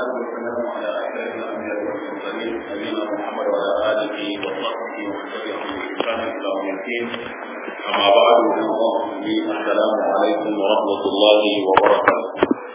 والسلام على أشرف الأنبياء والمرسلين نبينا محمد وعلى آله وصحبه ومن تبعهم بإحسان إلى يوم الدين أما بعد السلام عليكم ورحمة الله وبركاته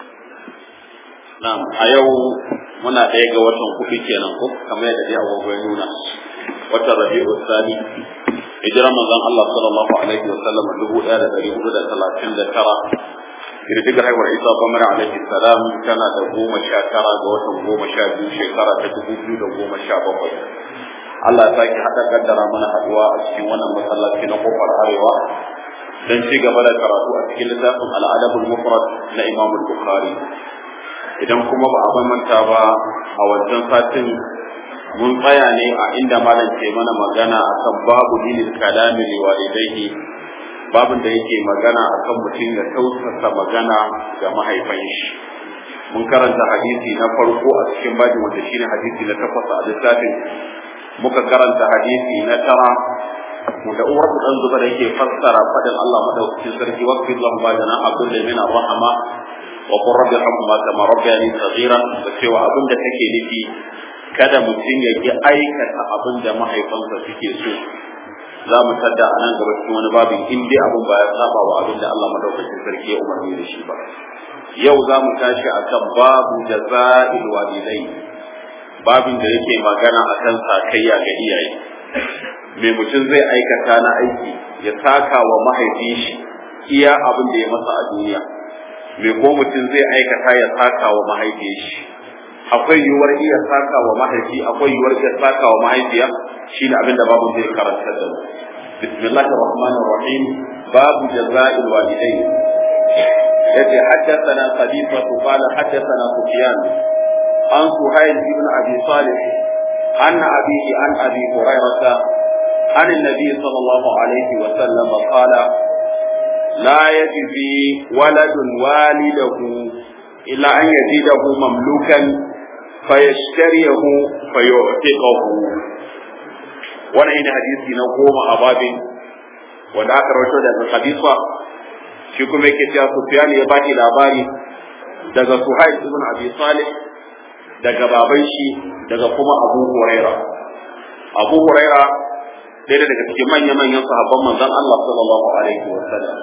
Na'am, a yau muna ɗaya ga watan kuɗi kenan ko kamar yadda dai abubuwa ya nuna watan Rabi'u Sani hijiran manzon Allah sallallahu alaihi wa sallam dubu ɗaya da ɗari hudu da talatin da tara girgizar haihuwar Isa Bamar alaihi salam tana da goma sha tara ga watan goma sha biyu shekara ta dubu biyu da goma sha bakwai Allah ya sake haɗa kaddara mana haɗuwa a cikin wannan masallaci na kofar arewa don ci gaba da karatu a cikin littafin al'adabul mufrad na Imam Bukhari idan kuma ba a manta ba a wancan satin mun tsaya ne a inda malam ke mana magana akan babu dinin kalami li walidaihi babin da yake magana akan mutum ya tausasa magana ga mahaifan shi mun karanta hadisi na farko a cikin babin wanda shine hadisi na takwas a littafin muka karanta hadisi na tara da uwar mu dan zuba da yake fassara fadin Allah madaukakin sarki waqfi Allahu bajana abdul min ar-rahma wa qur rabbi irhamhuma kama rabbayani saghira da cewa abin da take nufi kada mutum ya ki aikata abin da mahaifansa suke so za mu tada a nan gaba cikin wani babin in dai abin ba ya saba wa abin da Allah madaukakin sarki ya umarni da shi ba yau za mu tashi akan babu jaza'il walidai babin da yake magana akan sakayya ga iyaye me mutum zai aikata na aiki ya saka wa mahaifin shi iya abin da ya masa a duniya me ko mutum zai aikata ya saka wa mahaifin shi akwai yiwuwar iya saka wa mahaifi akwai yiwuwar iya saka wa mahaifiya shine abin da babu zai karanta da mu bismillahir rahmanir rahim babu jaza'il walidain yace haddathana khalifa qala haddathana sufyan an suhayl ibn abi salih an abihi an abi hurairah عن النبي صلى الله عليه وسلم قال لا يجزي ولد والده إلا أن يجده مملوكا فيشتريه فيعتقه وانا هنا حديثي نقوم أبابي wanda aka rawaito daga Khalifa shi kuma yake cewa Sufyan ya baki labari daga Suhail ibn Abi Salih daga baban shi daga kuma Abu Huraira Abu Huraira ɗaya daga cikin manya-manyan sahabban manzon Allah sallallahu alaihi wa sallam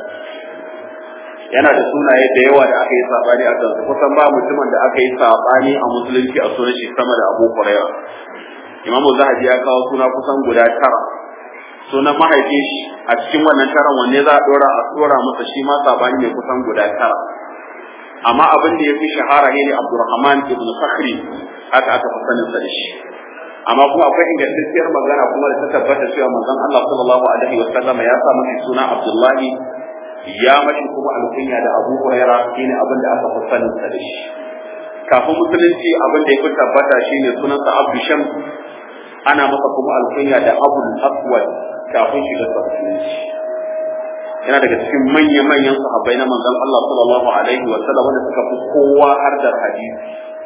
yana da sunaye da yawa da aka yi sabani a kansu kusan ba mutumin da aka yi sabani a musulunci a sunan shi sama da Abu Hurairah Imam Zahabi ya kawo suna kusan guda tara sunan mahaifin shi a cikin wannan taron wanne za a dora a dora masa shi ma sabani ne kusan guda tara amma abin da ya fi shahara ne Abdurrahman ibn Sakhri haka aka fi sanin sa da shi amma kuma akwai ingantacciyar magana kuma da ta tabbata cewa manzon Allah sallallahu alaihi wa sallam ya sa masa suna Abdullahi ya mashi kuma alkunya da Abu Huraira shine abin da aka fi sanin sa da shi kafin musulunci abin da ya fi tabbata shine sunansa Abdu Shams ana masa kuma alkunya da Abu Aswad kafin shiga musulunci yana daga cikin manya-manyan sahabbai na manzon Allah sallallahu alaihi wa sallam wanda suka fi kowa har da hadisi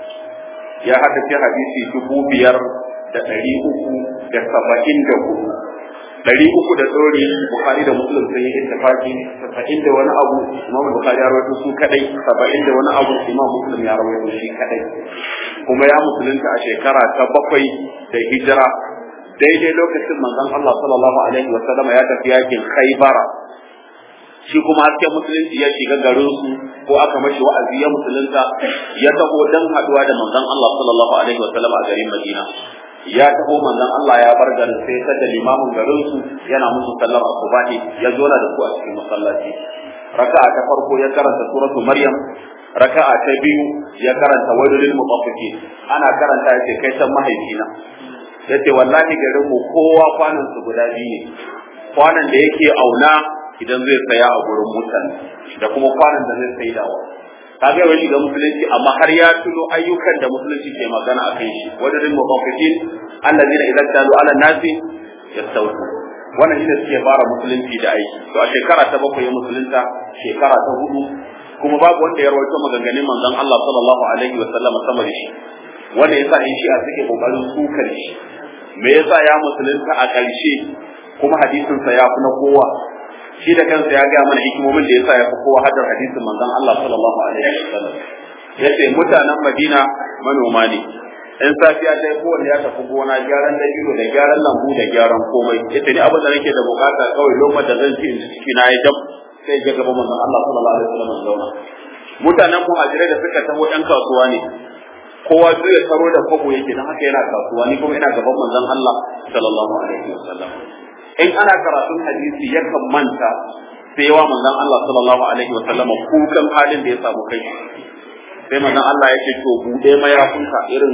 ya haddace hadisi dubu biyar da ɗari uku da saba'in da hudu ɗari uku da ɗori bukari da musulun sun yi ittifaki saba'in da wani abu imam bukari ya rawaito su kadai saba'in da wani abu imam muslim ya rawaito shi kadai kuma ya musulunta a shekara ta bakwai da hijira daidai lokacin manzon Allah sallallahu alaihi wa sallama ya tafi yakin Khaibara shi kuma hasken musulunci ya shiga garin su ko aka mashi wa'azi ya musulunta ya taho dan haduwa da manzon Allah sallallahu alaihi wa sallama a garin Madina ya taho manzon Allah ya bar garin sai ta da limamin garin su yana musu sallar asubahi ya zo da su a cikin masallaci raka'a ta farko ya karanta suratu maryam raka'a ta biyu ya karanta wailul mutaffifin ana karanta yace kai san mahaifina yace wallahi garin mu kowa kwanan su guda biyu ne kwanan da yake auna idan zai saya a gurin mutane da kuma kwanan da zai saidawa kaga yawan shiga musulunci amma har ya tuno ayyukan da musulunci ke magana a kan shi wajen mutaffifin allazina idan talu ala nasi yastawtu wannan shine suke fara musulunci da aiki to a shekara ta bakwai ya musulunta shekara ta hudu kuma babu wanda ya rawaito maganganun manzon Allah sallallahu alaihi wa sallam sama da shi wanda yasa in shi a suke kokarin sukar shi me yasa ya musulunta a ƙarshe kuma hadisin sa ya fi na kowa shi da kansa ya ga mana hikimomin da yasa ya fi kowa hadar hadisin manzon Allah sallallahu alaihi wasallam yace mutanen Madina manoma ne in safiya ta yi kowanne ya tafi gona gyaran dabino da gyaran lambu da gyaran komai yace ni abin da nake da bukata kawai lokacin da zan ci in ci ciki na ya jam sai ga gaban manzon Allah sallallahu alaihi wasallam zauna mutanen muhajirai da suka taho ɗan kasuwa ne kowa duk ya taro da kwabo yake dan haka yana kasuwa ni kuma ina gaban manzon Allah sallallahu alaihi wasallam in ana karatun hadisi yakan manta sai wa manzon Allah sallallahu alaihi wasallam kukan halin da ya samu kai sai manzon Allah yake to bude mayafinka irin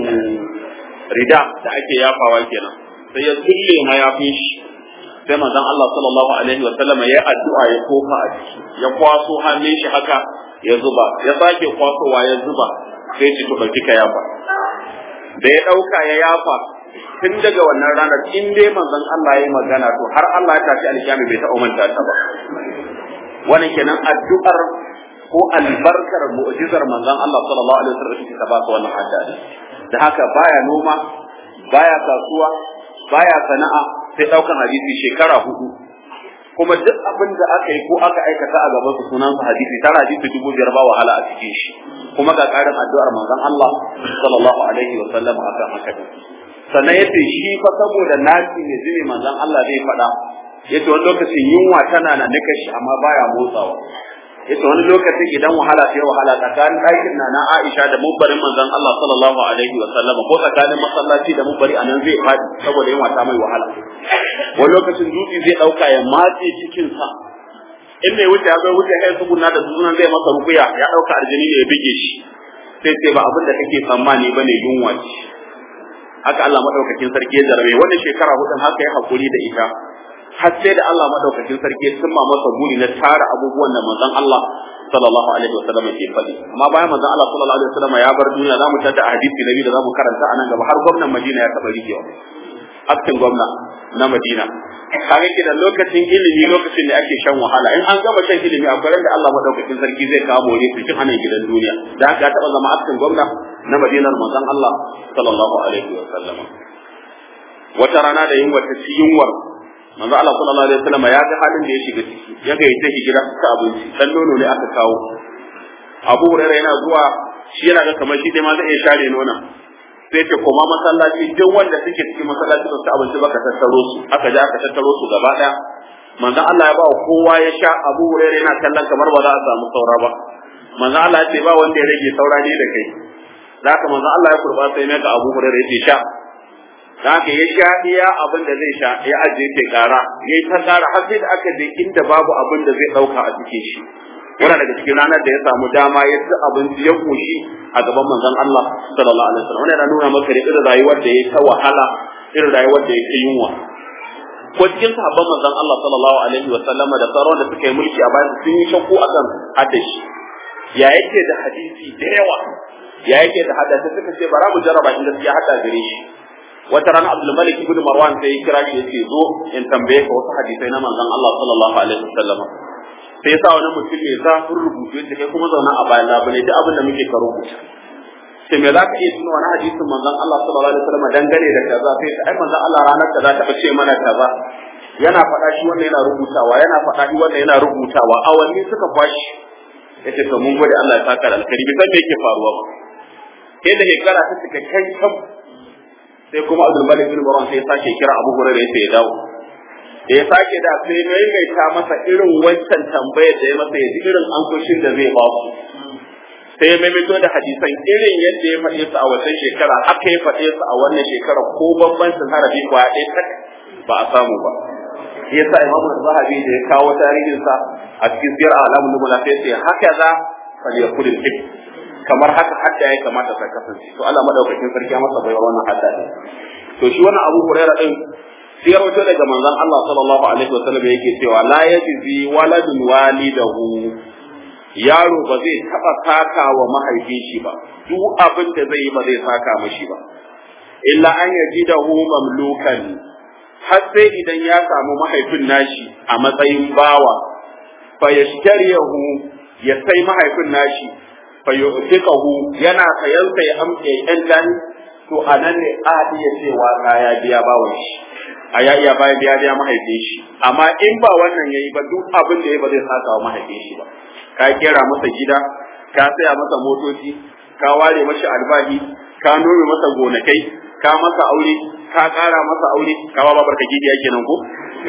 rida da ake yafawa kenan sai ya kulle mayafin shi sai manzon Allah sallallahu alaihi wasallam ya addu'a ya kofa a ciki ya kwaso hannun shi haka ya zuba ya sake kwasowa ya zuba sai ci to dauki ka yafa da ya dauka ya yafa tun daga wannan ranar in dai manzon Allah ya magana to har Allah ya tafi alkiyama bai taɓa manta ta ba wannan kenan addu'ar ko albarkar mu'jizar manzon Allah sallallahu alaihi wasallam ta ba su wannan hadari da haka baya noma baya kasuwa baya sana'a sai daukan hadisi shekara hudu kuma duk abin da aka yi ko aka aikata a gaban su sunan hadisi tara hadisi dubu biyar ba wahala a cikin shi kuma ga karin addu'ar manzon Allah sallallahu alaihi wasallam akan haka sannan yace shi fa saboda nasi ne zai manzon Allah zai faɗa yace wani lokacin yunwa tana na nika shi amma baya motsawa yace wani lokacin idan wahala sai wahala tsakanin ɗakin na na Aisha da mubbarin manzon Allah sallallahu alaihi wa sallam ko tsakanin masallaci da mubbari anan zai faɗi saboda yunwa ta mai wahala wani lokacin dutse zai ɗauka ya matse cikin sa in mai wuce ya zo wuce kai tsuguna da sunan zai masa rukuya ya ɗauka aljini ne ya bige shi sai sai ba abin da kake tsammani bane yunwa ce haka Allah madaukakin sarki ya jarabe wannan shekara hudun haka ya hakuri da ita har sai da Allah madaukakin sarki sun ma masa buri na tara abubuwan da manzon Allah sallallahu alaihi wasallam ke faɗi amma bayan manzon Allah sallallahu alaihi wasallam ya bar duniya zamu tada a hadisi nabi da zamu karanta anan gaba har gwamnan Madina ya taba rikewa aktin gwamna na Madina kaga ke da lokacin ilimi lokacin da ake shan wahala in an gama shan ilimi akwai da Allah madaukakin sarki zai kawo more su cin anan gidan duniya da haka ya taba zama aktin gwamna na Madinar manzon Allah sallallahu alaihi wasallam wata rana da yunwa ta ci yunwar manzo Allah sallallahu alaihi wasallam ya ga halin da ya shiga ciki ya ga ita hijira ta abinci dan nono ne aka kawo Abu Hurairah yana zuwa shi yana ga kamar shi dai ma zai iya share nona sai ce koma masallaci duk wanda suke cikin masallaci su abinci baka tattaro su aka ja aka tattaro su gaba daya manzo Allah ya ba kowa ya sha Abu Hurairah yana kallon kamar ba za a samu saura ba manzo Allah ya ce ba wanda ya rage saura ne da kai zaka manzo Allah ya kurba sai mai ga Abu Hurairah ya ce sha haka ya sha iya abin da zai sha ya ajiye ke kara ya ta kara har sai da aka je inda babu abin da zai dauka a cikin shi wannan daga cikin ranar da ya samu dama ya ci abinci ya koshi a gaban manzon Allah sallallahu alaihi wasallam wannan yana nuna maka da irin rayuwar da ya ta wahala irin rayuwar da ya ta yunwa ko cikin sahabban manzon Allah sallallahu alaihi wasallam da sauran da suka yi mulki a bayan sun yi shakku akan hadashi ya yake da hadisi da yawa ya yake da hadisi suka ce bara mu jarraba in gaskiya hada gare shi wata rana Abdul Malik ibn Marwan sai ya kira shi yace zo in tambaye ka wasu hadisai na manzon Allah sallallahu alaihi wasallam sai ya sa wani mutum mai zafin rubutu yace kai kuma zauna a bayan labule duk abin da muke ka rubuta sai me zaka iya tuna wani hadisin manzon Allah sallallahu alaihi wasallam dangane da kaza sai ta ai manzon Allah ranar kaza ta ce mana kaza yana faɗa shi wannan yana rubutawa yana faɗa shi wannan yana rubutawa awanni suka kwashi yace to mun gode Allah ya saka da alkhairi bai san me yake faruwa ba sai da shekara ta cika kai kam sai kuma Abdul Malik bin Marwan sai ya sake kira Abu Hurairah yace ya dawo da ya sake da sai maimaita masa irin wancan tambayar da ya masa ya ji irin ansoshin da zai ba su sai ya maimaito da hadisan irin yadda ya faɗe su a wancan shekara haka ya faɗe su a wannan shekara ko bambancin harafi kwaya ɗaya tak ba a samu ba yasa imamu zahabi da ya kawo tarihinsa a cikin siyar alamun nubula sai sai haka za falyakul hib kamar haka hadda ya kamata ta kasance to Allah madaukakin sarki ya masa baiwa wannan hadda ne to shi wannan Abu Hurairah din sai rawaito daga manzon Allah sallallahu alaihi wasallam yake cewa la yajzi waladun walidahu yaro ba zai taba saka wa mahaifin shi ba duk abin da zai yi ba zai saka mashi ba illa an yajidahu mamlukan har sai idan ya samu mahaifin nashi a matsayin bawa fa yashtariyahu ya sai mahaifin nashi fa yu'tiqahu yana sayan sai amke yan dan to anan ne a iya cewa ya biya bawan shi a ya iya bayan biya biya mahaifin shi amma in ba wannan yayi ba duk abin da yayi ba zai saka wa mahaifin shi ba ka kera masa gida ka saya masa motoci ka ware mashi albahi ka nome masa gonakai ka masa aure ka ƙara masa aure ka ba babar ka gidiya kenan ko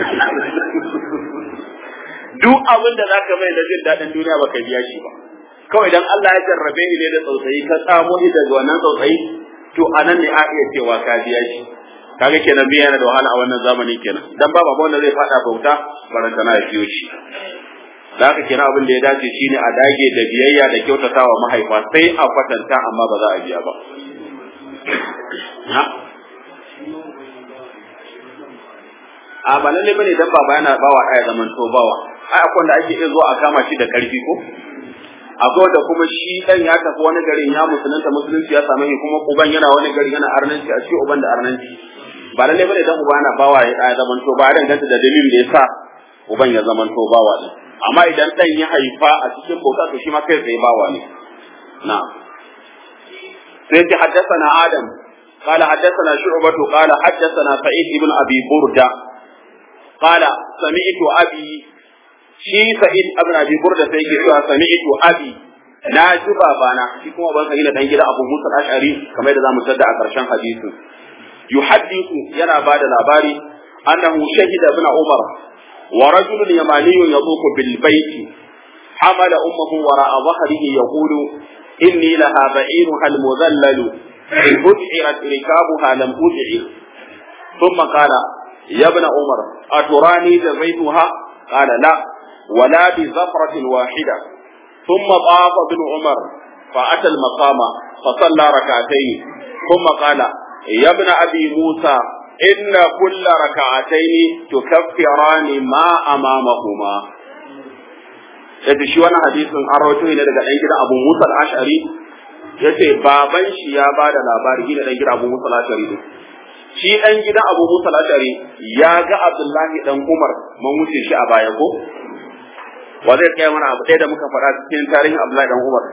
duk abin da zaka mai da jin daɗin duniya baka biya shi ba kawai dan Allah ya jarrabe ni ne da tsautsayi ka tsamo ni daga wannan tsautsayi to anan ne a iya cewa ka biya shi kaga kenan biya yana da wahala a wannan zamanin kenan dan ba babu wanda zai fada bauta barantana ya biyo shi da haka kenan abin da ya dace shine a dage da biyayya da kyautatawa mahaifa sai a kwatanta amma ba za a biya ba a ba lalle bane dan baba yana bawa ɗaya zaman to bawa ai akwai wanda ake iya zuwa a kama shi da karfi ko akwai da kuma shi dan ya tafi wani garin ya musulunta musulunci ya same shi kuma uban yana wani gari yana arnanci a shi uban da arnanci ba lalle bane dan uba yana bawa ya ɗaya zaman to ba dan ganta da dalilin da yasa uban ya zaman to bawa din amma idan dan ya haifa a cikin bauta to shi ma kai tsaye bawa ne na'am sai ta haddathana adam قال حدثنا شعبة قال حدثنا سعيد بن أبي بردة قال سمعت أبي شي سعيد ابن أبي بردة سيكي سمعت أبي na ji babana shi kuma ban sa dan gida Abu Musa al-Ash'ari kamar yadda zamu tada a karshen hadisin yuhaddithu yana bada labari annahu shahida ibn Umar wa rajulun yamaniyun yaduqu bil bayti hamala ummuhu wara'a dhahrihi yaqulu inni laha ba'iruha al-mudhallalu إن أدعرت ركابها لم أدعر ثم قال يا ابن عمر أتراني جزيتها قال لا ولا بزفرة واحدة ثم طاف ابن عمر فأتى المقام فصلى ركعتين ثم قال يا ابن أبي موسى إن كل ركعتين تكفران ما أمامهما yadda shi wani hadisin an rawaito ne daga ɗan gidan Abu Musa al-Ash'ari yace baban shi ya ba da labari gina ɗan gidan Abu Musa al-Ash'ari din shi ɗan gidan Abu Musa al-Ash'ari ya ga Abdullahi dan Umar mun wuce shi a baya ko wa zai kai mana abu ɗaya da muka faɗa cikin tarihin Abdullahi dan Umar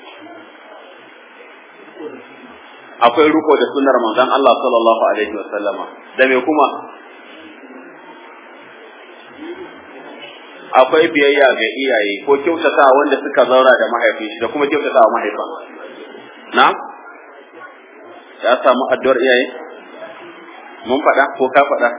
akwai ruko da sunnar manzon Allah sallallahu alaihi wa sallama da me kuma akwai biyayya ga iyaye ko kyautata wanda suka zaura da mahaifin shi da kuma kyautata wa mahaifa na ya samu addu'ar iyaye mun faɗa ko ka faɗa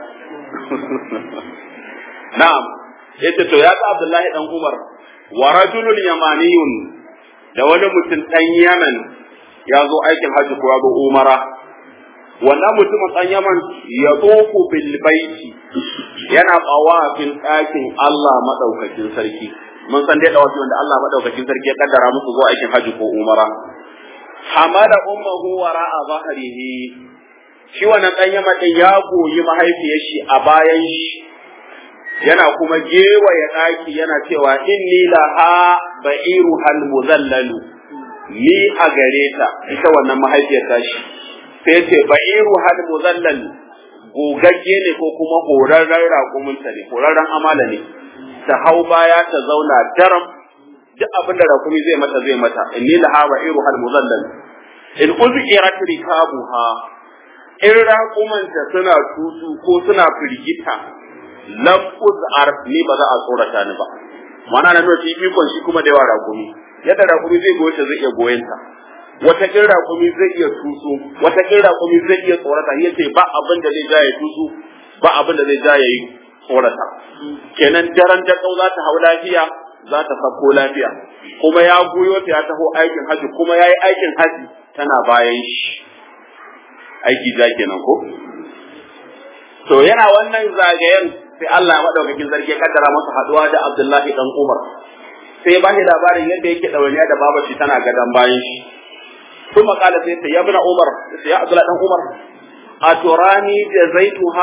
na'am yace to ya ga Abdullahi dan Umar wa rajulun yamaniyun da wani mutum dan Yaman ya zo aikin hajji ko ya zo umara wannan mutumin dan Yaman ya tsofu bil baiti yana tsawafin ɗakin Allah madaukakin sarki mun san dai dawafi wanda Allah madaukakin sarki ya kaddara musu zuwa aikin hajji ko umara hamada ummuhu wara'a zahrihi shi wannan dan Yaman din ya goyi mahaifiyar shi a bayan shi yana kuma gewaye ɗaki yana cewa inni laha ba'iru hal muzallalu ni a gare ta ita wannan mahaifiyar tashi sai ce ba'iru hal muzallal gogagge ne ko kuma horarren raƙuminta ne horarren amala ne ta hau baya ta zauna daram duk abin da raƙumi zai mata zai mata inni laha ba'iru hal muzallal in uzqirat rikabuha in raƙumanta suna tutu ko suna firgita lam uzar ni ba za a tsorata ni ba mana na nuna ikon shi kuma da yawa raƙumi yadda raƙumi zai goye ta zai iya goyen ta wata kin raƙumi zai iya tusu wata kin raƙumi zai iya tsorata yace ba abin da zai ja ya tusu ba abin da zai ja ya yi tsorata kenan daren da za ta hau lafiya za ta sako lafiya kuma ya goyo ta ya taho aikin haji kuma ya yi aikin haji tana bayan shi aiki ja kenan ko to yana wannan zagayen sai Allah madaukakin sarki ya kaddara masa haduwa da Abdullahi dan Umar sai ba shi labarin yadda yake ɗawainiya da babar shi tana gadan bayan shi ثم قال سيدي يا ابن عمر يا عبد الله بن عمر أتراني جزيتها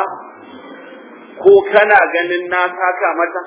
ko kana ganin na saka mata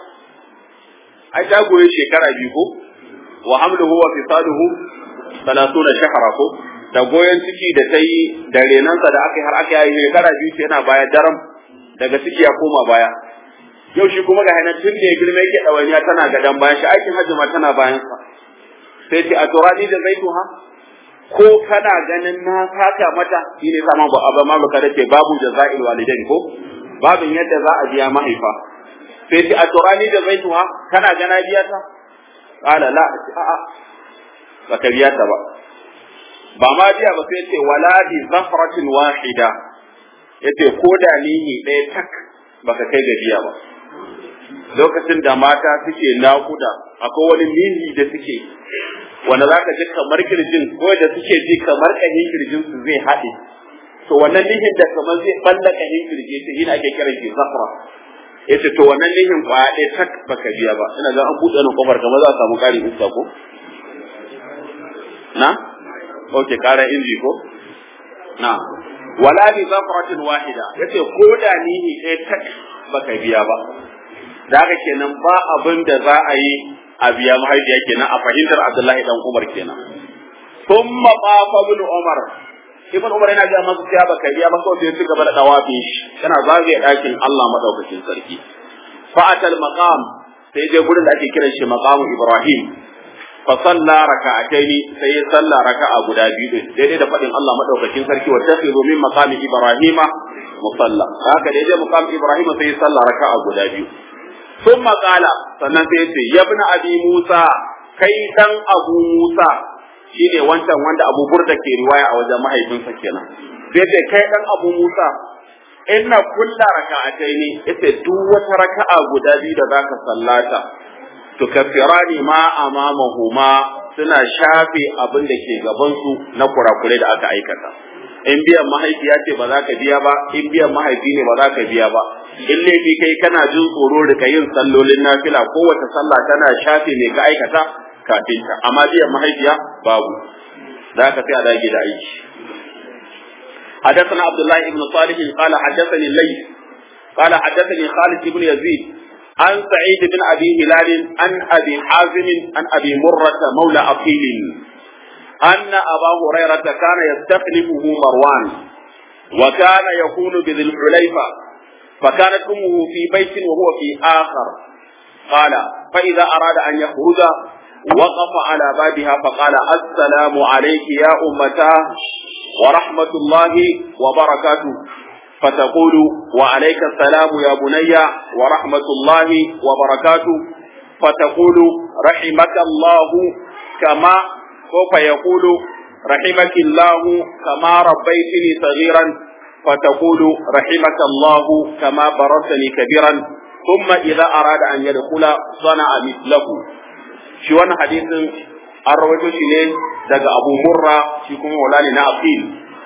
ai ta goye shekara biyu ko wa hamluhu wa fisaluhu 30 shahra ko da goyon ciki da ta yi da renansa da aka yi har aka yi shekara biyu ce yana baya daram daga ciki ya koma baya yau shi kuma ga hannun tun da ya girma yake ɗawainiya tana gadan bayan shi aikin hajji ma tana bayansa sai ce a turani da zaituha ko kana ganin na saka mata shi ne sama ba abba ma baka dace babu jaza'il walidain ko babin yadda za a biya mahaifa sai ce a turani da zaituha kana gana biya ta qala la a a baka biya ta ba ba ma biya ba sai ce wala bi zafratin wahida yace ko da nihi ɗaya tak baka kai ga biya ba lokacin da mata suke naƙuda akwai wani nihi da suke wanda za ka ji kamar kirjin ko da suke ji kamar ƙahin kirjin su zai haɗe to wannan nihin da kamar zai balla ƙahin kirji ta shi ake kiran shi zafra yace to wannan nihin kwaya ɗaya tak baka biya ba ina ga an buɗe ni kofar kamar za a samu ƙarin iska ko na okay ƙara inji ko na wala bi zafratin wahida yace ko da nihi ɗaya tak baka biya ba da haka kenan ba abin da za a yi a biya mahaifiya kenan a fahimtar Abdullahi dan Umar kenan thumma qafa ibn Umar ibn Umar yana ga masa cewa baka biya ba ko sai ci gaba da dawafi yana zagaye dakin Allah madaukakin sarki fa'atal maqam sai je gurin da ake kiran shi maqamu Ibrahim fa salla raka'ataini sai ya salla raka'a guda biyu daidai da fadin Allah madaukakin sarki wa tafiru min maqami Ibrahima musalla haka daidai maqam Ibrahim sai ya salla raka'a guda biyu ثم قال sannan sai ce ya bi abi Musa kai dan Abu Musa shine wancan wanda Abu Burda ke riwaya a wajen mahaifinsa kenan sai ce kai dan Abu Musa inna kulla raka'ataini ita duk wata raka'a guda biyu da zaka sallata to kafirani ma amamahuma suna shafe abin da ke gaban su na kurakurai da aka aikata in biyan mahaifiya ce ba za ka biya ba in biyan mahaifi ne ba za ka biya ba in laifi kai kana jin tsoro da yin sallolin nafila kowace sallah tana shafe mai ka aikata kafin ta amma biyan mahaifiya babu za ka sai a dage da aiki حدثنا عبد الله بن صالح قال حدثني الليث قال حدثني خالد بن يزيد عن سعيد بن ابي هلال عن ابي حازم عن ابي مره مولى اقيل ان ابا هريره كان يستخلفه مروان وكان يكون بذي الحليفه فكانت امه في بيت وهو في اخر قال فاذا اراد ان يخرج وقف على بابها فقال السلام عليك يا امتاه ورحمه الله وبركاته فتقول وعليك السلام يا بني ورحمه الله وبركاته فتقول رحمك الله كما سوف يقول رحمك الله كما ربيتني صغيرا فتقول رحمك الله كما بررتني كبيرا ثم إذا أراد أن يدخل صنع مثله shi wannan hadisin an rawaito shi ne daga Abu Murra shi kuma wala ne na Aqil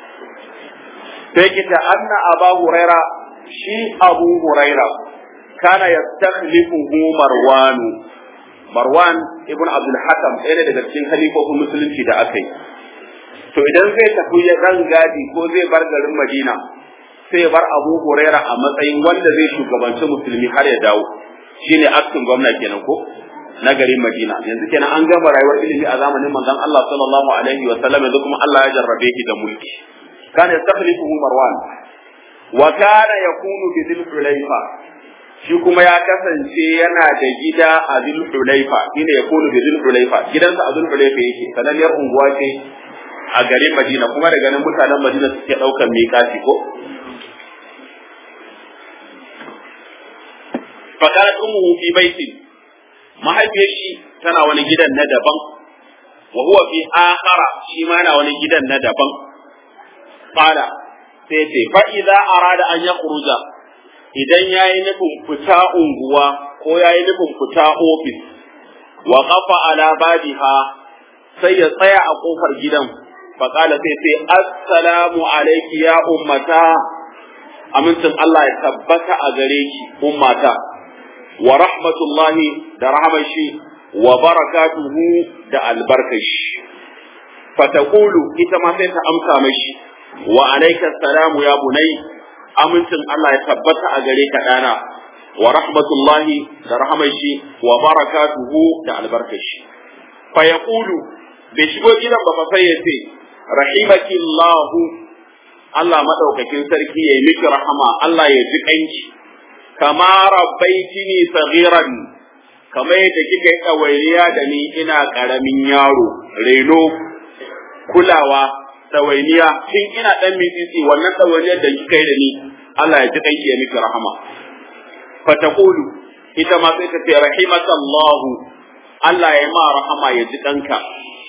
sai kita anna Aba Huraira shi Abu Huraira kana yastakhlifuhu Marwan Marwan ibn Abdul Hakam ɗaya daga cikin halifofin musulunci da aka yi to idan zai tafi ya dan gadi ko zai bar garin Madina sai ya bar Abu Huraira a matsayin wanda zai shugabanci musulmi har ya dawo shine aktin gwamna kenan ko na garin Madina yanzu kenan an gama rayuwar ilimi a zamanin manzon Allah sallallahu alaihi wa sallam yanzu kuma Allah ya jarrabe shi da mulki kana yastakhlifuhu Marwan wa kana yakunu bi dhil Hulaifa shi kuma ya kasance yana da gida a dhil Hulaifa shine yakunu bi dhil Hulaifa gidansa a dhil Hulaifa yake sananniyar unguwa ce a garin Madina kuma daga nan mutanen Madina suke ɗaukar miƙati ko fakarat ummuhu fi baitin mahaifiyar shi tana wani gidan na daban wa huwa fi akhara shi ma yana wani gidan na daban qala sai ce fa idza arada an yakhruja idan yayi nufin fita unguwa ko yayi nufin fita ofis wa qafa ala babiha sai ya tsaya a kofar gidan fa qala sai sai assalamu alayki ya ummata amincin Allah ya tabbata a gare ki ummata wa rahmatullahi da rahamar shi wa barakatuhu da albarkar shi fataqulu ita ma sai ta amsa mashi wa alayka salamu ya bunai amincin Allah ya tabbata a gare ka dana wa rahmatullahi da rahamar shi wa barakatuhu da albarkar shi fa yaqulu bai shigo gidan ba fa sai ya ce rahimaki Allahu Allah madaukakin sarki yayi miki rahama Allah ya ji kanki kama rabbaitini saghiran kamar yadda kika yi ɗawainiya da ni ina ƙaramin yaro reno kulawa ɗawainiya tun ina ɗan mitsitsi wannan ɗawainiyar da kika yi da ni Allah ya ji kanki ya miki rahama fataqulu ita ma sai ta ce rahimakallahu Allah ya ma rahama ya ji kanka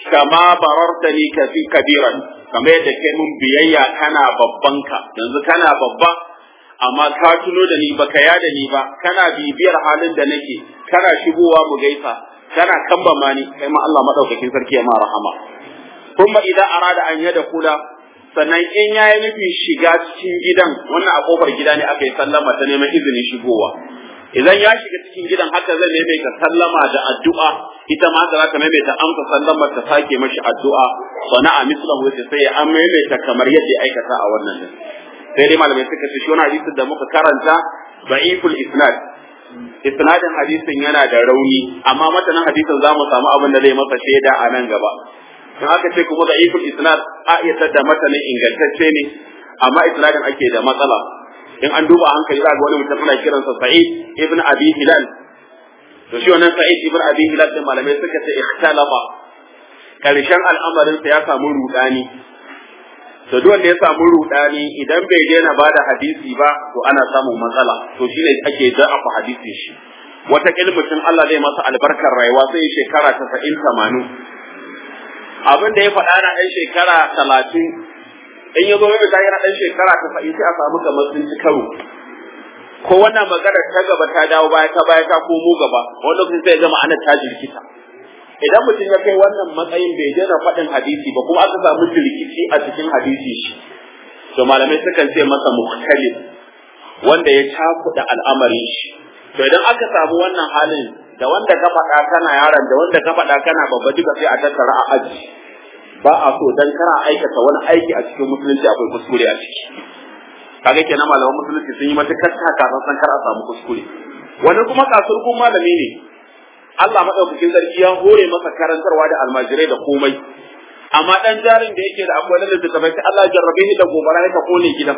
kama barartani kafi kabiran kamar yadda kai mun biyayya kana babban ka yanzu kana babba amma ka tuno da ni baka ya da ni ba kana bibiyar halin da nake kana shigowa mu gaisa kana kambama ni kai ma Allah madaukakin sarki ya ma rahama kuma idan arada an yada kula sannan in yayi nufin shiga cikin gidan wannan a kofar gida ne aka yi sallama ta neman izinin shigowa idan ya shiga cikin gidan haka zai maimaita sallama da addu'a ita ma haka za ta maimaita amsa sallamar ta sake mashi addu'a sana'a mislahu sai ya an maimaita kamar yadda ya aikata a wannan din sai dai malamai suka ce shi wani hadisin da muka karanta da'iful isnad isnadin hadisin yana da rauni amma matanin hadisin za mu samu abin da zai masa shaida a nan gaba in aka ce kuma da'iful isnad a iya da matanin ingantacce ne amma isnadin ake da matsala in an duba hankali za ga wani mutum ana kiransa Sa'id ibn Abi Hilal to shi wannan Sa'id ibn Abi Hilal din malamai suka ce ikhtalafa karshen al'amarin sa ya samu rudani to duk wanda ya samu rudani idan bai daina bada hadisi ba to ana samun matsala to shine ake da'afa hadisin shi wata mutum Allah zai masa albarkar rayuwa sai shekara 90 80 abin da ya faɗa na ɗan shekara talatin in ya zo mai ta yana ɗan shekara tasa'in sai a samu kamar sun ci karo ko wannan magana ta gaba ta dawo baya ta baya ta komo gaba wanda lokacin sai ga ma'anar ta jirkita idan mutum ya kai wannan matsayin bai daina faɗin hadisi ba kuma aka samu jirkici a cikin hadisi shi to malamai sukan ce masa mukhtalif wanda ya cakuɗa al'amarin shi to idan aka samu wannan halin da wanda ka faɗa kana yaron da wanda ka faɗa kana babba duka sai a tattara a aji ba a so dan kana aikata wani aiki a cikin musulunci akwai kuskure a ciki kaga kenan malaman musulunci sun yi matukar kakasan san kar a samu kuskure wani kuma kasurkun malami ne Allah madaukakin sarki ya hore masa karantarwa da almajirai da komai amma dan jarin da yake da akwai lalle da tabbata Allah jarrabe shi da gobara ya kone gidan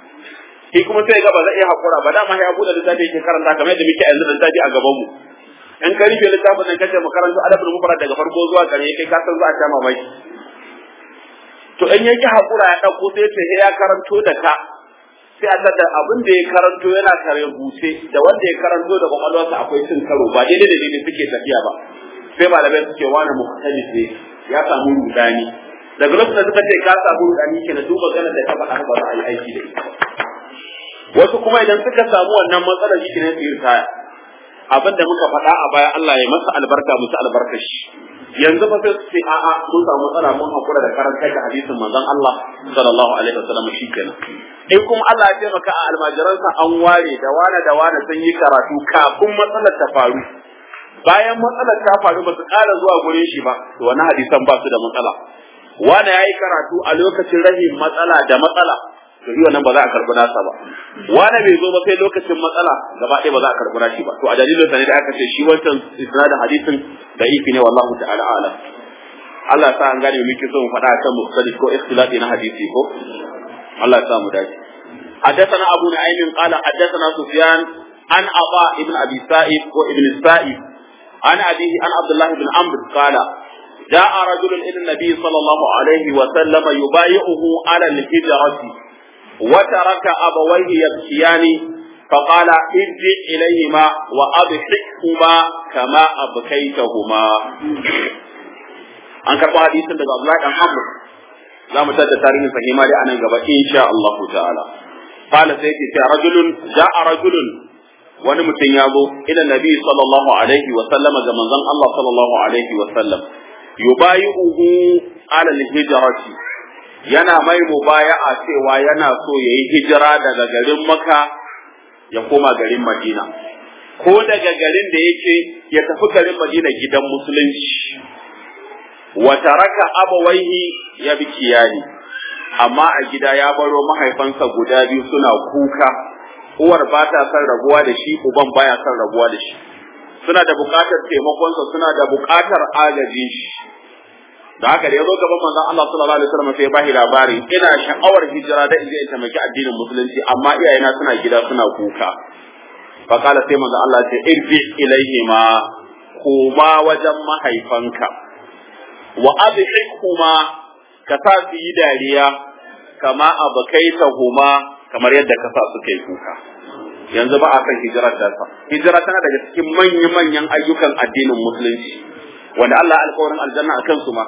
shi kuma sai ga ba zai iya hakura ba dama ya bude da yake karanta kamar yadda muke yanzu da tafi a gaban mu in ka rufe littafin nan kace makarantu adabul mufrad daga farko zuwa ƙarshe kai ka san za a sha mamaki to in yake hakura ya dauko sai ce ya karanto da ka sai a tada abin da ya karanto yana kare buce da wanda ya karanto da kwakwalwarsa akwai cin karo ba daidai da daidai suke tafiya ba sai malamai suke wani mukhtalif ne ya samu rudani daga lokacin da suka ce ka samu rudani ke da duk magana da ta faɗa ba za a yi aiki da ita wasu kuma idan suka samu wannan matsalar shi ne su yi ritaya abin da muka faɗa a baya Allah ya masa albarka musu albarka shi yanzu fa sai sai a'a mun samu matsala mun hakura da karantar da hadisin manzon Allah sallallahu alaihi wasallam shikenan in kuma Allah ya taimaka a almajiransa an ware da wane da wane sun yi karatu kafin matsalar ta faru bayan matsalar ta faru ba su ƙara zuwa gurin shi ba to wani hadisan ba su da matsala wane ya yi karatu a lokacin rahin matsala da matsala to shi wannan ba za a karɓi nasa ba wani bai zo ba sai lokacin matsala gaba ɗaya ba za a karɓi nashi ba to a dalilin sa ne da aka ce shi wancan isnadin hadisin da ifi ne wallahu ta'ala alam Allah ya sa an gane muke so mu faɗa kan mukhtalif ko ikhtilafi na hadisi ko Allah ya sa mu dace حدثنا أبو نعيم قال حدثنا سفيان عن عطاء بن أبي سائب وابن السائب عن أبيه عن عبد الله بن عمرو قال جاء رجل إلى النبي صلى الله عليه وسلم يبايعه على الهجرة وترك أبويه يبكيان فقال ارجع إليهما وأضحكهما كما أبكيتهما an karɓo hadisin daga Abdullahi dan Amr za mu tada tarihin sahima da anan gaba insha Allah ta'ala qala sai ke cewa rajulun ja'a rajulun wani mutum ya zo ila nabi sallallahu alaihi wa sallama ga manzon Allah sallallahu alaihi wa sallam yubayi'uhu ala al-hijrati yana mai mubaya'a cewa yana so ya yi hijira daga garin Makka ya koma garin Madina ko daga garin da yake ya tafi garin Madina gidan musulunci wa taraka abawaihi ya bi kiyani amma a gida ya baro mahaifansa guda biyu suna kuka uwar ba ta son rabuwa da shi uban baya son rabuwa da shi suna da buƙatar taimakonsa suna da buƙatar agajin shi da haka da ya zo gaban manzon Allah sallallahu alaihi wasallam sai ya bashi labari ina sha'awar hijira da inje in taimaki addinin musulunci amma iyayena suna gida suna kuka fa kala sai manzon Allah ce irji ilaihima koma wajen mahaifanka wa adhikhuma ka sa su yi dariya kama abakaitahuma kamar yadda ka sa su kai kuka yanzu ba a kan hijirar da hijira tana daga cikin manya-manyan ayyukan addinin musulunci wanda Allah alƙawarin aljanna akan su ma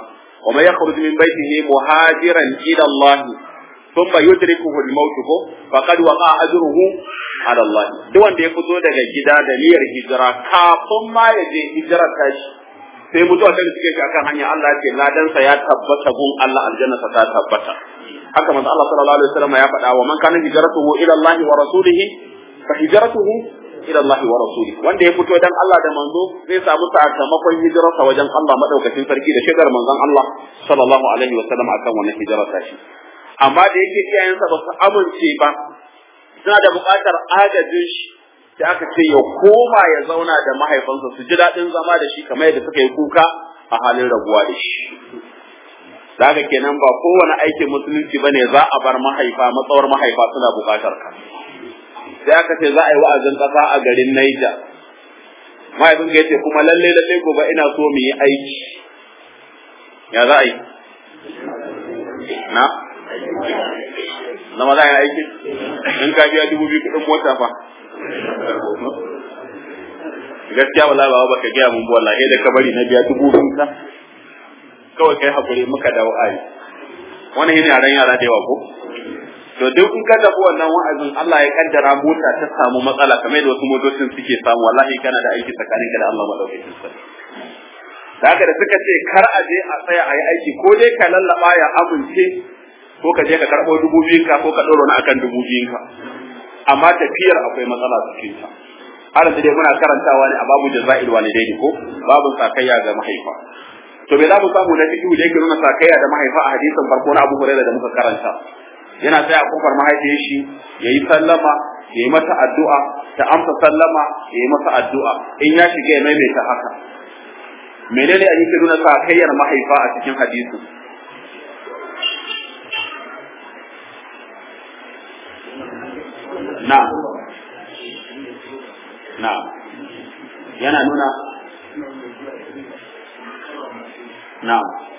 wa man yakhruj min baytihi muhajiran ila Allah thumma yudrikuhu al-maut ko faqad waqa ajruhu ala Allah duk wanda ya fito daga gida da niyyar hijira kafin ma ya je hijira tashi sai mutuwa ta suke shi akan hanya Allah ya ce ladansa ya tabbata gun Allah aljanna ta tabbata haka manzo Allah sallallahu alaihi wasallam ya faɗa wa man kana hijratuhu ila Allah wa rasulihi fa hijratuhu ila Allah wa rasulihi wanda ya fito dan Allah da manzo zai samu sakamakon hijirarsa wajen Allah madaukakin sarki da shigar manzon Allah sallallahu alaihi wasallam akan wannan hijirar tashi amma da yake iyayensa ba su amince ba suna da buƙatar agajin shi sai aka ce ya koma ya zauna da mahaifansa su ji daɗin zama da shi kamar yadda suka yi kuka a halin rabuwa da shi da haka kenan ba kowane aikin musulunci bane za a bar mahaifa matsawar mahaifa suna buƙatar ka sai aka ce za a yi wa'azin ƙasa a garin Niger mahaifin ka yace kuma lalle lalle gobe ina so mu yi aiki ya za a yi na na maza ya aiki in ka biya dubu biyu kuɗin mota fa gaskiya wallahi ba baka gaya mun wallahi da ka bari na biya dubu biyu ka kawai kai hakuri muka dawo ayi wannan yana yaran yara da yawa ko to duk in ka tafi wannan wa'azin Allah ya kaddara mota ta samu matsala kamar da wasu motocin suke samu wallahi kana da aiki tsakanin ka da Allah madaukakin sarki da haka da suka ce kar a je a tsaya a yi aiki ko dai ka lallaba ya amince ko ka je ka karɓo dubu biyun ka ko ka ɗora na akan dubu biyun ka amma tafiyar akwai matsala cikin ta har da dai muna karantawa ne a babu jaza'il walidaini ko babu sakayya ga mahaifa to me za mu samu na fiqhu da yake nuna sakayya da mahaifa a hadisin farko na Abu Hurairah da muka karanta yana tsaya a kofar mahaifiyar shi yayi sallama yayi mata addu'a ta amsa sallama yayi masa addu'a in ya shiga ya maimaita haka menene a yake nuna sakayyar mahaifa a cikin hadisin na na yana nuna na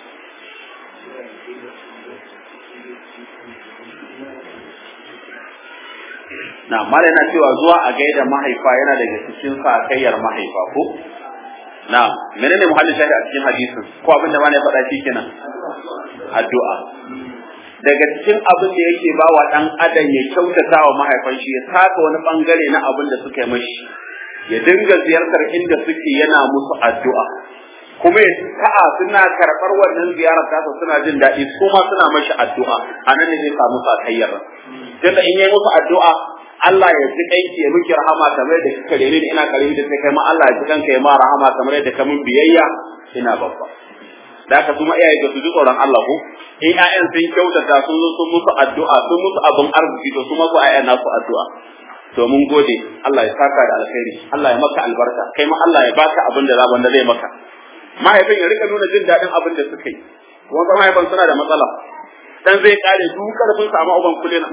na mala yana cewa zuwa a gaida mahaifa yana daga cikin sakayyar mahaifa ko na menene muhallin shahi a cikin hadisin ko abin da mana ya faɗa shi kenan addu'a daga cikin abin da yake ba wa ɗan adam ya kyautata wa mahaifan shi ya taka wani bangare na abin da suka yi mashi ya dinga ziyartar inda suke yana musu addu'a kuma ya ta'a suna karɓar wannan ziyarar tasa suna jin daɗi su ma suna mashi addu'a a nan ne zai samu sakayyar tunda in yi musu addu'a Allah ya ji kanki ya miki rahama kamar da kika rene ni ina karimi da sai kai ma Allah ya ji kanka ya ma rahama kamar yadda ka min biyayya ina babba da haka kuma iyaye ga su ji tsoron Allah ko in ƴaƴan sun kyautata sun zo sun musu addu'a sun musu abin arziki to su ma su ƴaƴan nasu addu'a to mun gode Allah ya saka da alkhairi Allah ya maka albarka kai ma Allah ya baka abin da zaban da zai maka mahaifin ya rika nuna jin daɗin abin da suka yi kuma ba mahaifin suna da matsala dan zai kare duk karfin sa amma uban kulena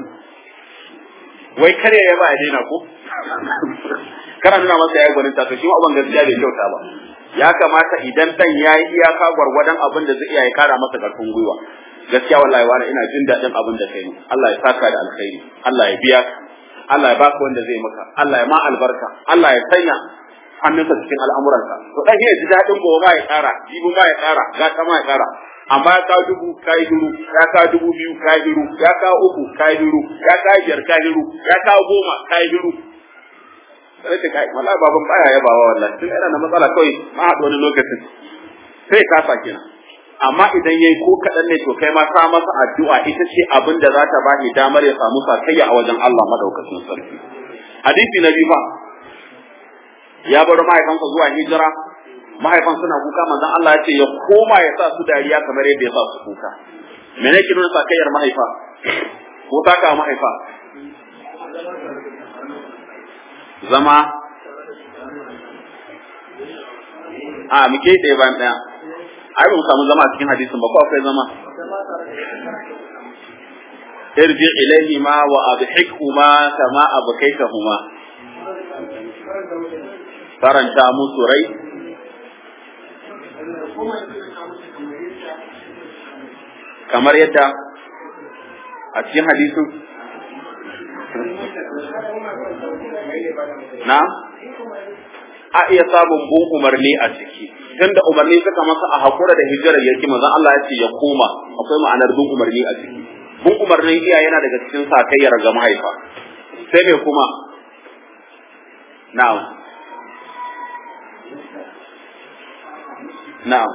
wai kare ya ba ya daina ko kana nuna masa yayi gwanin ta to shi ma uban gaskiya bai kyauta ba ya kamata idan dan yayi iyaka gwargwadon abin da zai iya ya kara masa karfin gwiwa gaskiya wallahi wani ina jin daɗin abin da kai Allah ya saka da alkhairi Allah ya biya Allah ya baka wanda zai maka Allah ya ma albarka Allah ya sanya hannunsa cikin al'amuranka to dan ya ji daɗin gobe ma ya ƙara jibi ma ya ƙara gata ma ya ƙara amma ya kawo dubu kayi duru ya kawo dubu biyu kayi duru ya kawo uku kayi duru ya kawo biyar kayi duru ya kawo goma kayi duru sai ta kai wallahi baban baya yabawa wallahi tun yana da matsala kawai ma haɗu wani lokacin sai ka sa kenan amma idan yayi ko kaɗan ne to kai ma sa masa addu'a ita ce abin da za ta ba shi damar ya samu sakayya a wajen Allah madaukakin sarki hadisi na biyu ba ya bar mahaifansa zuwa hijira mahaifan suna kuka manzon Allah ya ce ya koma ya sa su dariya kamar yadda ya sa su kuka me ne ki nuna sakayyar mahaifa ko taka mahaifa zama a muke ɗaya bayan ɗaya ai ba mu samu zama a cikin hadisin ba ko akwai zama irji ilaihima wa adhikhuma kama abkaitahuma faranta musu rai kamar yadda a cikin hadisin na a iya samun bun umarni a ciki tunda umarni suka masa a hakura da hijirar yake manzon Allah ya ce ya koma akwai ma'anar bun umarni a ciki bun umarnin iya yana daga cikin sakayyar ga mahaifa sai me kuma na'am na'am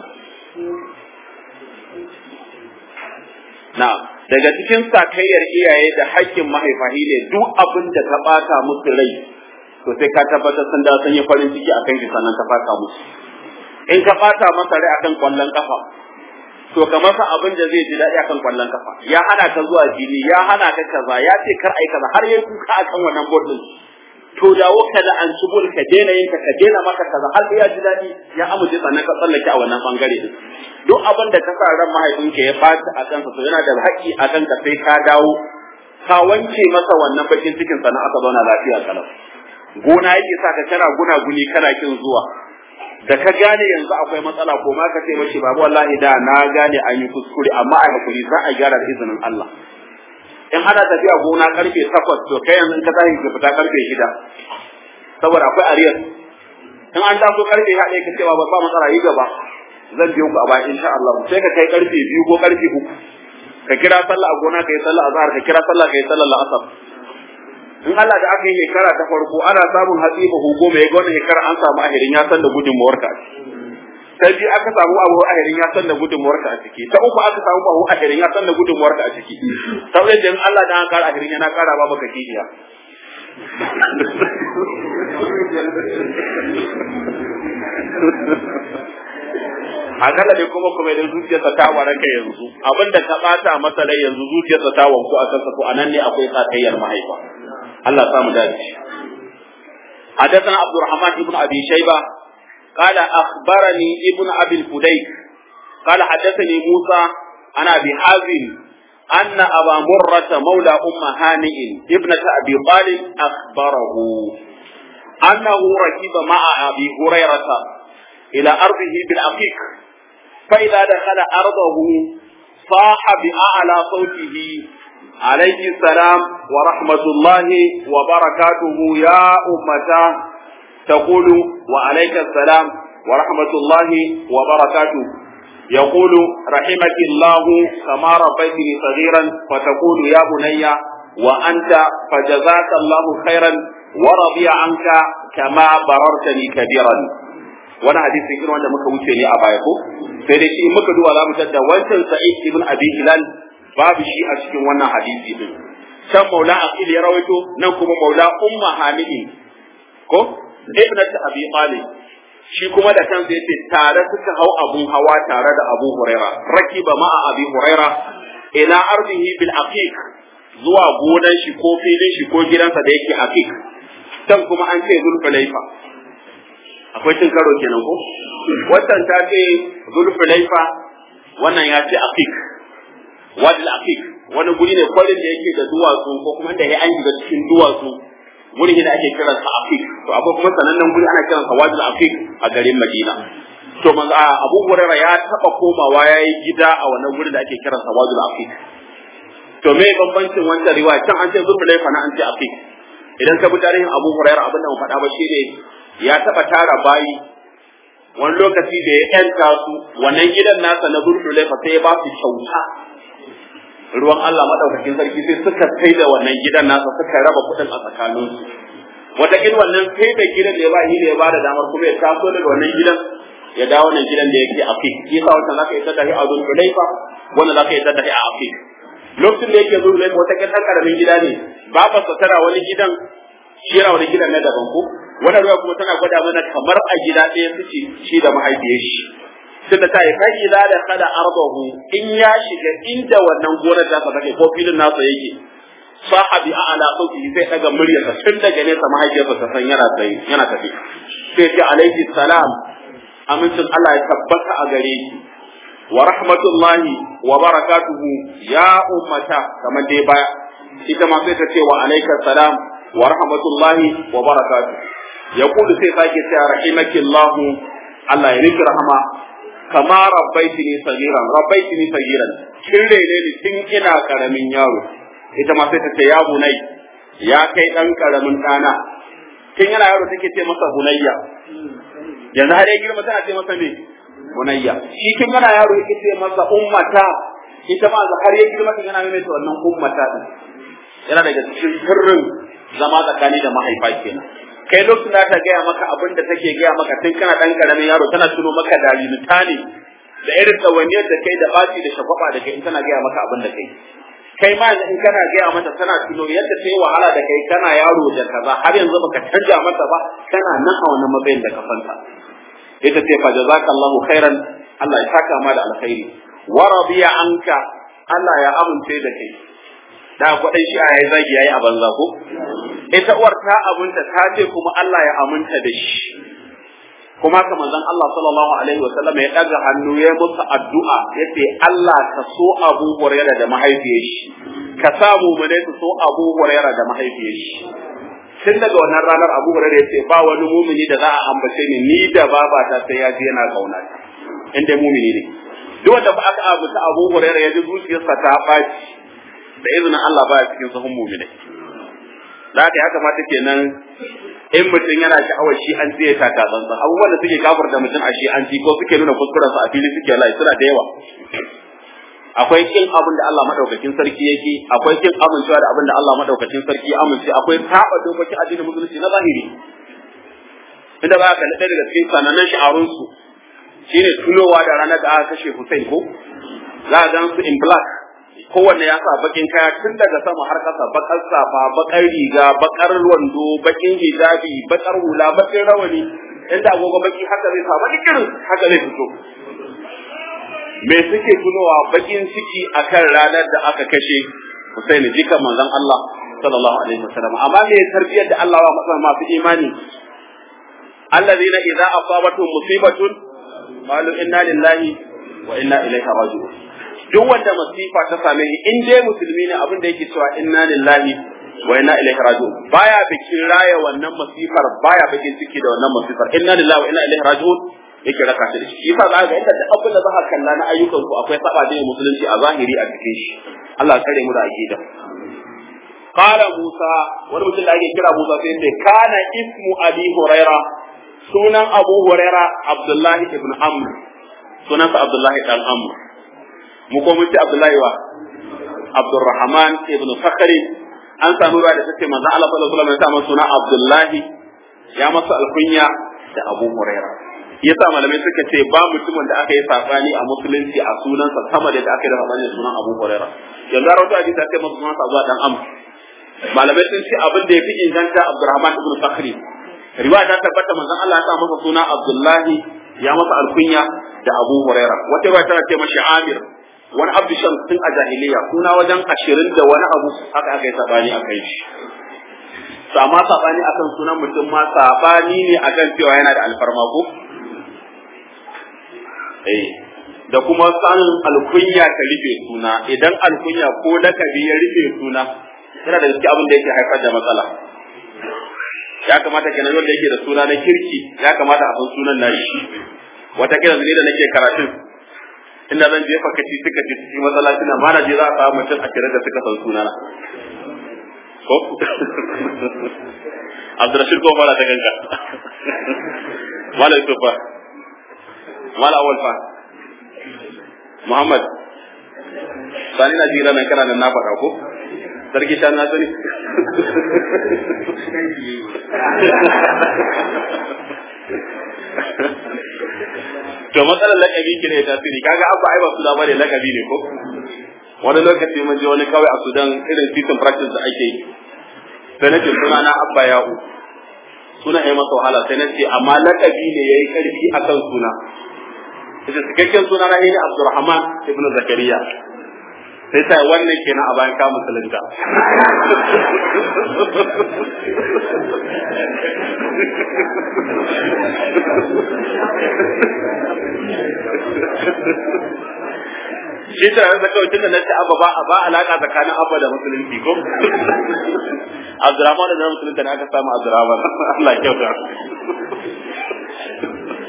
na'am daga cikin sakayyar iyaye da haƙƙin mahaifa ne duk abin da ka ɓata musu rai to sai ka tabbatar sun da sun yi farin ciki akan shi sannan ka fata musu in ka ɓata masa rai akan kwallon kafa to ka masa abin da zai ji daɗi akan kwallon kafa ya hana ka zuwa fili ya hana ka kaza ya ce kar ai kaza har yayi kuka akan wannan board din to dawo ka da an subul ka daina yin ka daina maka kaza har ya ji daɗi ya amince sannan ka tsallake a wannan bangare din duk abin da ka sa ran mahaifinka ya ɓaci a kansa to yana da haƙƙi a kanka sai ka dawo ka wanke masa wannan bakin cikin sannan aka zauna lafiya kalau gona yake sa ka kana guna guni kana kin zuwa da ka gane yanzu akwai matsala ko ma ka ce mashi babu wallahi da na gane an yi kuskure amma a hakuri za a gyara da izinin Allah in ana tafiya gona karfe takwas to kai yanzu ka tashi ka fita karfe shida saboda akwai ariyar in an taso karfe ya ɗaya ka cewa ba ba matsala yi gaba zan biyo ku a baya insha Allah sai ka kai karfe biyu ko karfe uku ka kira sallah a gona ka yi sallah azhar ka kira sallah ka yi sallah la'asar in Allah da aka yi shekara ta farko ana samun hatsi ba hugo mai ga wannan shekara an samu ahirin ya san da gudunmuwar ka ta biyu aka samu abu ahirin ya san da gudunmuwar ka a ciki ta uku aka samu abu ahirin ya san da gudunmuwar ka a ciki ta wajen da in Allah da an kara ahirin yana kara ba maka kihiya akalla dai kuma kuma idan zuciyarsa ta waraka yanzu abinda ka bata masa rai yanzu zuciyarsa ta wanku a kansa to anan ne akwai sakayyar mahaifa Allah ya samu dace حدثنا عبد الرحمن بن ابي شيبه قال اخبرني ابن ابي الفديك قال حدثني موسى عن ابي حازم ان ابا مره مولى ام هانئ ابنه ابي طالب اخبره انه ركب مع ابي هريره الى ارضه بالعقيق فاذا دخل ارضه صاح باعلى صوته عليه السلام ورحمة الله وبركاته يا أمتا تقول وعليك السلام ورحمة الله وبركاته يقول رحمك الله كما ربيتني صغيرا فتقول يا بني وأنت فجزاك الله خيرا ورضي عنك كما بررتني كبيرا wani hadisi irin wanda muka wuce ne a baya ko sai dai shi muka duba za mu tadda wancan sa'id ibn abi hilal babu shi a cikin wannan hadisi din can maula aqil ya rawaito nan kuma maula umma hamidin ko ibnat abi talib shi kuma da kansa yace tare suka hau abun hawa tare da abu huraira rakiba ma'a abi huraira ila ardihi bil aqiq zuwa gonan shi ko filin shi ko gidansa da yake aqiq can kuma an ce zulfulaifa akwai cin karo kenan ko wannan ta ce zulfulaifa wannan ya ce aqiq wadi al-aqiq wani guri ne kwarin da yake da duwatsu ko kuma da ya an shiga cikin duwatsu guri ne da ake kira sa aqiq to akwai kuma sanannen guri ana kiransa wadi al-aqiq a garin Madina to manzo Abu Hurairah ya taba komawa yayi gida a wannan guri da ake kiransa wadi al-aqiq to me bambancin wannan riwaya can an ce zulfulaifa na an ce aqiq idan ka bi tarihin Abu Hurairah abin da mu faɗa ba shine ya taba tara bayi wani lokaci da ya yanta su wannan gidan nasa na zulfulaifa sai ya ba su kyauta ruwan Allah madaukakin sarki sai suka kai da wannan gidan nasa suka raba kuɗin a tsakaninsu wata kin wannan sai da gidan da ya ba shi da ya ba da damar kuma ya taso daga wannan gidan ya dawo wannan gidan da yake afik shi yasa wannan zaka yi ta dahi a dun Hulaifa wannan zaka yi ta dahi a afik lokacin da yake zuwa wata kin dan karamin gida ne babar sa tana wani gidan shi yana wani gidan na daban ko wannan ruwa kuma tana gwada mana kamar a gida ɗaya suke shi da mahaifiyar shi tunda ta yi kai da da kada ardahu in ya shiga inda wannan gonar ta take ko filin nasa yake sahabi a ala sauki zai daga muryarsa tun daga nesa mahaifiyarsa ta san yana tsaye yana tafi sai ce alaihi salam amincin Allah ya tabbata a gare ki wa rahmatullahi wa barakatuhu ya ummata kamar dai baya ita ma sai ta ce wa alaika salam wa rahmatullahi wa barakatuhu yaqulu sai sake cewa rahimakillahu Allah ya riki rahama kama rabbaitini sagiran rabbaitini sagiran kin rene ni tun ina karamin yaro ita ma sai ta ce ya bunai ya kai dan karamin dana tun yana yaro take ce masa bunayya yanzu har ya girma tana ce masa me bunayya shi tun yana yaro yake ce masa ummata ita ma har ya girma tun yana mai wannan ummata din yana daga cikin sirrin zama tsakani da mahaifa kenan kai lokacin da ta gaya maka abin da take gaya maka tun kana dan karamin yaro tana tuno maka dalilinta ne da irin tsawaniyar da kai da baci da shagwaba da kai in tana gaya maka abin da kai kai ma in kana gaya mata tana tuno yadda ta yi wahala da kai kana yaro da kaza har yanzu baka canja mata ba kana nan a wannan matsayin da ka fanta ita ce fa jazakallahu khairan Allah ya saka ma da alkhairi wa radiya anka Allah ya amince da kai da kwadai shi a yayi zagi yayi a banza ko ita uwar ta abunta ta ce kuma Allah ya aminta da shi kuma ka manzon Allah sallallahu alaihi wa sallam ya daga hannu ya musu addu'a yace Allah ka so Abu Hurairah da mahaifiyar shi ka sa mu ne su so Abu Hurairah da mahaifiyar shi tun daga wannan ranar Abu Hurairah yace ba wani mumini da za a ambace ni ni da babata sai ya ji yana kauna inda mumini ne duk wanda ba aka abuta Abu Hurairah ya ji zuciyarsa ta baci da izinin Allah ba cikin sahun muminai da haka ya kamata kenan in mutum yana sha'awar shi an tsaye ta tsantsan abubuwan da suke kafar da mutum a shi an ci ko suke nuna kuskuren su a fili suke lai suna da yawa akwai kin abin da Allah madaukakin sarki yake akwai kin amincewa da abin da Allah madaukakin sarki ya amince akwai saba dokokin addinin musulunci na zahiri inda ba ka da daga cikin sanannen sha'arun su shine tunowa da ranar da aka kashe Hussein ko za a gan su in black kowanne ya sa bakin kaya tun daga sama har ƙasa bakar safa bakar riga bakar wando bakin hijabi bakar hula bakin rawani inda agogo baki haka zai sa baki kirin haka zai fito me suke tunowa bakin ciki akan ranar da aka kashe Hussein jikan manzon Allah sallallahu alaihi wasallam amma me tarbiyar da Allah wa matsan masu imani alladhina idza asabatuhum musibatun qalu inna lillahi wa inna ilaihi raji'un duk wanda masifa ta same shi in dai musulmi ne abin da yake cewa inna lillahi wa inna ilaihi raji'un baya bikin raya wannan masifar baya bikin ciki da wannan masifar inna lillahi wa inna ilaihi raji'un yake raka shi da shi yasa za ga inda duk abin da za ka kalla na ayyukan ku akwai saba da musulunci a zahiri a cikin shi Allah kare mu da aqida qala musa wani mutum da ake kira musa sai ce kana ismu abi huraira sunan abu huraira abdullahi ibn amr sunansa abdullahi dan amr mu ko mun ce Abdullahi wa Abdurrahman ibn Fakhri an samu ruwa da take manzo Allah sallallahu alaihi wasallam ya sa suna Abdullahi ya masa alkunya da Abu Huraira yasa malamai suka ce ba mutumin da aka yi sabani a musulunci a sunansa sama da aka yi da sabani sunan Abu Huraira yanzu rawato hadisi aka masa sunan Abu Dan Amr malamai sun ce abin da yafi inganta Abdurrahman ibn Fakhri riwaya ta tabbata manzon Allah ya sa masa suna Abdullahi ya masa alkunya da Abu Huraira wata riwaya tana ce mashi Amir wani abdu shams tun a jahiliya suna wajen ashirin da wani abu haka aka yi sabani a kai shi to amma sabani akan sunan mutum ma sabani ne akan cewa yana da alfarma ko eh da kuma sanin alkunya ta rufe suna idan alkunya ko lakabi ya rufe suna yana da gaske abin da yake haifar da matsala ya kamata kenan wanda yake da suna na kirki ya kamata a san sunan nashi wata kira ne da nake karatun inda zan jefa kaci suka ci cikin masallaci na ma na je za a samu mutum a kira da suka san sunana ko Abdurrashid ko fara ta ganka Mala Yusuf fa Mala Awal fa Muhammad Sani na jira nan kana nan na faɗa ko Sarki shan na sani to matsalar lakabi ki ne tasiri kaga abba ai ba su da bane lakabi ne ko wani lokaci mun je wani kawai a Sudan irin season practice da ake yi sai nace suna na abba ya'u suna yi masa wahala sai nace amma lakabi ne yayi karfi akan suna sai cikakken suna na ne Abdulrahman ibn Zakariya sai ta wannan kenan a bayan ka musulunta shi ta da kawai tunda nace abba ba ba alaka tsakanin abba da musulunci ko Abdurrahman da musulunta ne aka samu Abdurrahman Allah ya kyauta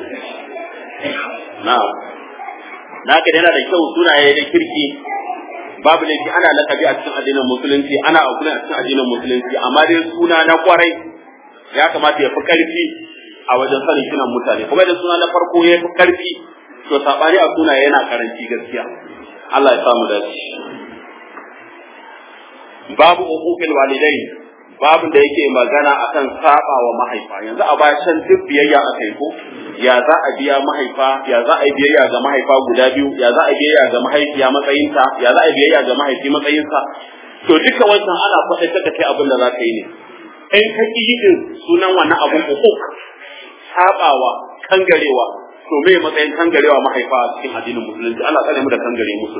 na'am naka yana da kyau sunaye da kirki babu laifi ana lakabi a cikin addinin musulunci ana abu a cikin addinin musulunci amma dai suna na kwarai ya kamata ya fi karfi a wajen sanin kinan mutane kuma da suna na farko ya fi karfi to sabani a suna yana karanci gaskiya Allah ya samu dace babu uquqil walidain babin da yake magana akan saba wa mahaifa yanzu a baya can duk biyayya a kai ko ya za a biya mahaifa ya za a yi biyayya ga mahaifa guda biyu ya za a yi biyayya ga mahaifiya matsayinta ya za a yi biyayya ga mahaifi matsayinsa to duka wannan ana faɗa ta kai abin da za ka yi ne in ka ƙi yin sunan wannan abun hukuk sabawa kangarewa to me matsayin kangarewa mahaifa a cikin addinin musulunci Allah tsare mu da kangare musu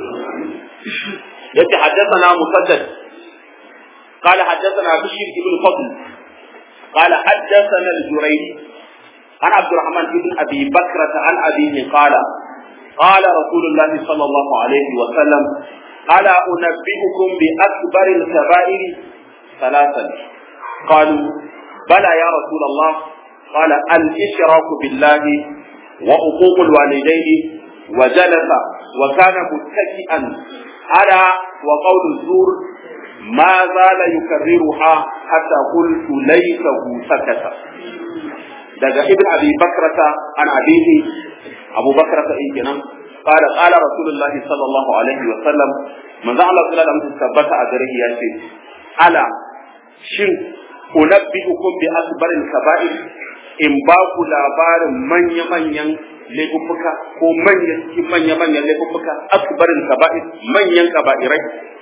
yace haddathana musaddad قال حدثنا بشير بن فضل قال حدثنا الجريري عن عبد الرحمن بن ابي بكرة عن ابيه قال قال رسول الله صلى الله عليه وسلم الا انبئكم باكبر الكبائر ثلاثا قالوا بلى يا رسول الله قال الاشراك بالله وعقوق الوالدين وجلس وكان متكئا على وقول الزور ما زال يكررها حتى قلت ليته سكت daga ibn abi bakrata an abihi abu bakrata in kenan qala qala rasulullah sallallahu alaihi wa sallam manzo Allah sallallahu alaihi wasallam tabbata a gare ya ce ala shin unabbiukum bi akbaril kaba'ir in ba ku labarin manya manyan laifuffuka ko manyan cikin manya manyan laifuffuka akbaril kaba'ir manyan kaba'irai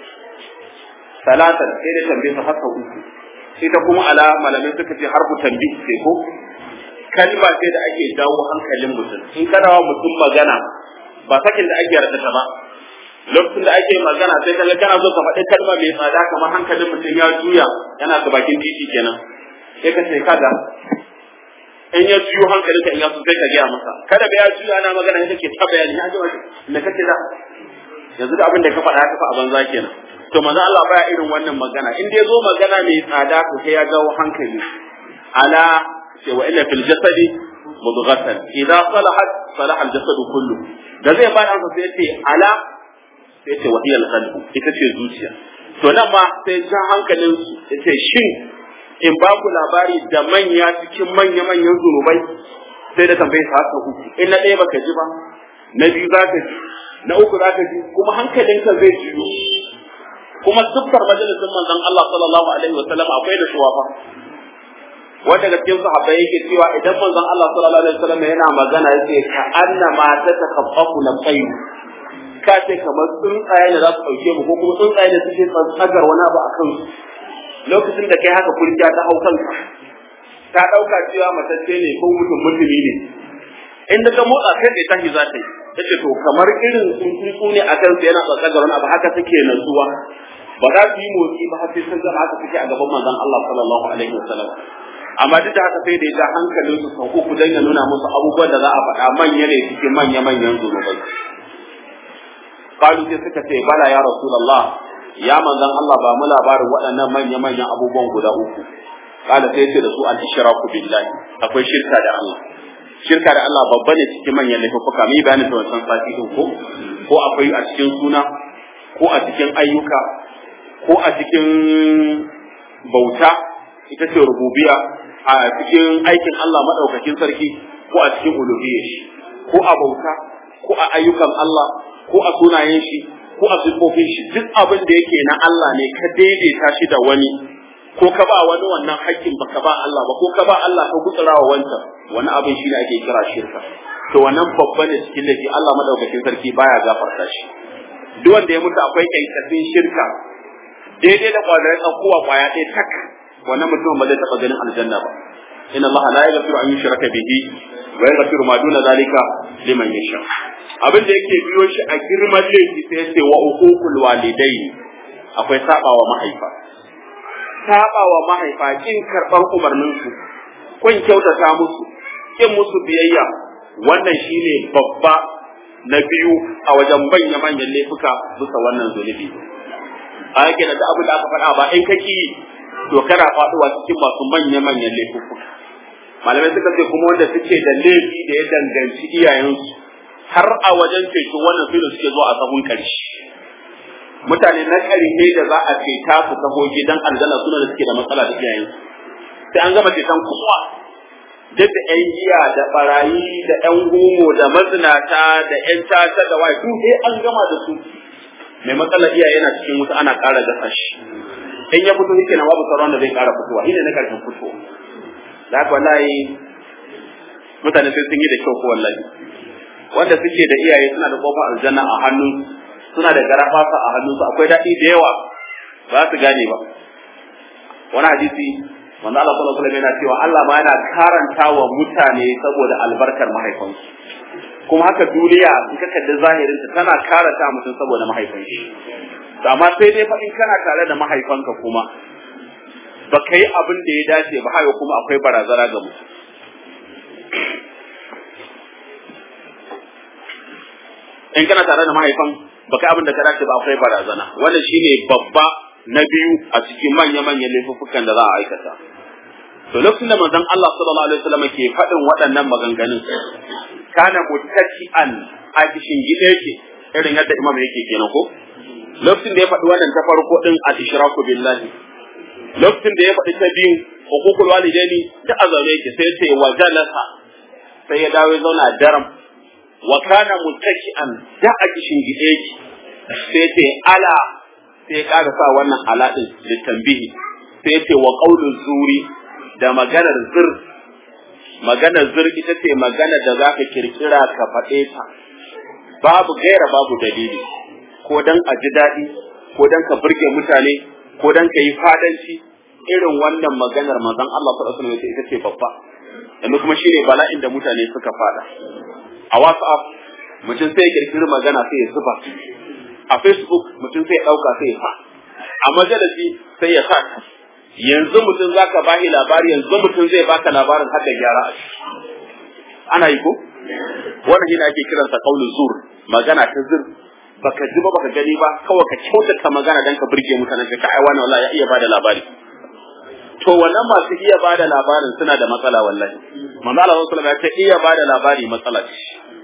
salatan sai da tambaye su haka uku sai ta kuma ala malamai suka ce harfu tambi sai ko kalma sai da ake jawo hankalin mutum in kana wa mutum magana ba sakin da ake rada ta ba lokacin da ake magana sai kaga kana zo ka faɗi kalma mai tsada kamar hankalin mutum ya juya yana ga bakin titi kenan sai ka ce kaga in ya juyo hankalin ka in ya so sai ka gaya masa kada ba ya juya ana magana sai kake ta bayani ya ji wani me kake da yanzu da abin da ka faɗa ka fa a banza kenan to manzo Allah baya irin wannan magana in dai zo magana mai tsada to sai ya jawo hankali ala ce wa inna fil jasadi mudghatan idza salahat salaha al jasadu kullu da zai ba an sai ce ala sai ce wa hiya al qalb ita ce zuciya to nan ma sai ja hankalin su yace shin in ba ku labari da manya cikin manya manyan zunubai sai da tambaye sa haka uku in na ɗaya baka ji ba na biyu za ka ji na uku za ka ji kuma hankalinka zai jiyo kuma siffar majalisin manzon Allah sallallahu alaihi wasallam akwai da shuwafa wanda ga cikin sahabbai yake cewa idan manzon Allah sallallahu alaihi wasallam yana magana yake ka anna ma ta takaffafu lam tayyu ka ce kamar tsuntsaye da za su dauke mu ko kuma tsuntsaye da suke tsagar wani abu a kansu lokacin da kai haka kurja ta hau kanka ta dauka cewa matacce ne ko mutum mutumi ne in daga motsa kai da tashi za ta yi tace to kamar irin tsuntsu ne a kansa yana tsagar wani abu haka take natsuwa ba za su yi motsi ba har sai sun zama haka suke a gaban manzon Allah sallallahu alaihi wasallam amma duk da haka sai da ya ja hankalin su sau uku dan ya nuna musu abubuwan da za a faɗa manya ne cikin manya manyan zunubai qalu sai suka ce bala ya rasulullah ya manzon Allah ba mu labarin waɗannan manya manyan abubuwan guda uku qala sai ce da su al ishraku billahi akwai shirka da Allah shirka da Allah babba ne cikin manyan laifuka mai bayanin ta wancan sati din ko ko akwai a cikin suna ko a cikin ayyuka ko a cikin bauta ita ce rububiya a cikin aikin Allah madaukakin sarki ko a cikin uluhiyya shi ko a bauta ko a ayyukan Allah ko a sunayen shi ko a sifofin shi duk abin da yake na Allah ne ka daidaita shi da wani ko ka ba wani wannan haƙƙin baka ba Allah ba ko ka ba Allah ka gutsura wa wancan wani abin shi ne ake kira shirka to wannan babba ne cikin laifi Allah madaukakin sarki baya gafarta shi duk wanda ya mutu akwai kyankyasin shirka daidai da kwadarai tsakuwa kwaya ɗaya tak wannan mutum ba zai taɓa ganin aljanna ba inna Allah la yaghfiru an yushraka bihi wa yaghfiru ma duna zalika liman yasha abin da yake biyo shi a girman laifi sai yace wa uququl walidain akwai sabawa mahaifa sabawa mahaifa kin karban umarnin su kun kyautata musu kin musu biyayya wannan shine babba na biyu a wajen manya manyan laifuka bisa wannan zunubi a yake da abin da aka faɗa ba in kaki to kana faɗuwa cikin masu manya manyan laifuka malamai suka ce kuma wanda suke da laifi da ya danganci iyayensu har a wajen ceto wannan filin suke zuwa a sahun karshe mutane na ƙarfe da za a ceta su taho gidan aljanna suna da suke da matsala da iyayen sai an gama ceton kowa duk da ƴan giya da barayi da ƴan gomo da mazinata da ƴan tata da waye duk sai an gama da su mai matsalar iyaye yana cikin wuta ana ƙara gasa shi in ya fito yake na babu sauran da zai ƙara fitowa shine na ƙarshen fito da haka wallahi mutane sai sun yi da kyau ko wallahi wanda suke da iyaye suna da kofar aljanna a hannun suna da garafasa a hannunsu akwai daɗi da yawa ba su gane ba wani hadisi wanda Allah sallallahu alaihi yana cewa Allah ma yana karanta wa mutane saboda albarkar mahaifansu kuma haka duniya in ka kalli zahirin ta tana karanta mutum saboda mahaifan shi amma sai dai fa in kana tare da mahaifanka kuma ba ka yi abin da ya dace ba haka kuma akwai barazana ga mutum in kana tare da mahaifan baka abin da ka dace ba akwai barazana wannan shine babba na biyu a cikin manya-manyan laifuffukan da za a aikata to lokacin da manzon Allah sallallahu alaihi wasallam ke faɗin waɗannan maganganun kana muttaki'an a cikin gida yake irin yadda imam yake kenan ko lokacin da ya faɗi wannan ta farko din al-ishraku billahi lokacin da ya faɗi ta biyu hukukul walidaini da azabe yake sai sai wa jalasa sai ya dawo ya zauna daram wa kana muttaki'an da a cikin gida yake sai ce ala sai ya ƙara sa wannan ala din litambihi sai ce wa qaulu zuri da maganar zir maganar zir ita ce magana da zaka kirkira ka faɗe ta babu gaira babu dalili ko dan a ji daɗi ko dan ka burge mutane ko dan ka yi fadanci irin wannan maganar manzon Allah sallallahu alaihi wasallam ita ce babba yanzu kuma shine bala'in da mutane suka fada a WhatsApp mutum sai ya kirkiri magana sai ya zuba a Facebook mutum sai ya dauka sai ya sa a majalisi sai ya sa yanzu mutum zaka bashi labari yanzu mutum zai baka labarin haka gyara a ciki ana yi ko wannan shine ake kiransa qaulul zur magana ta zur baka ji ba baka gani ba kawai ka kyautata magana dan ka burge mutane ka ai wani wallahi ya iya bada labari to wannan masu iya bada labarin suna da matsala wallahi manzo Allah sallallahu alaihi wasallam ya ce iya bada labari matsala ce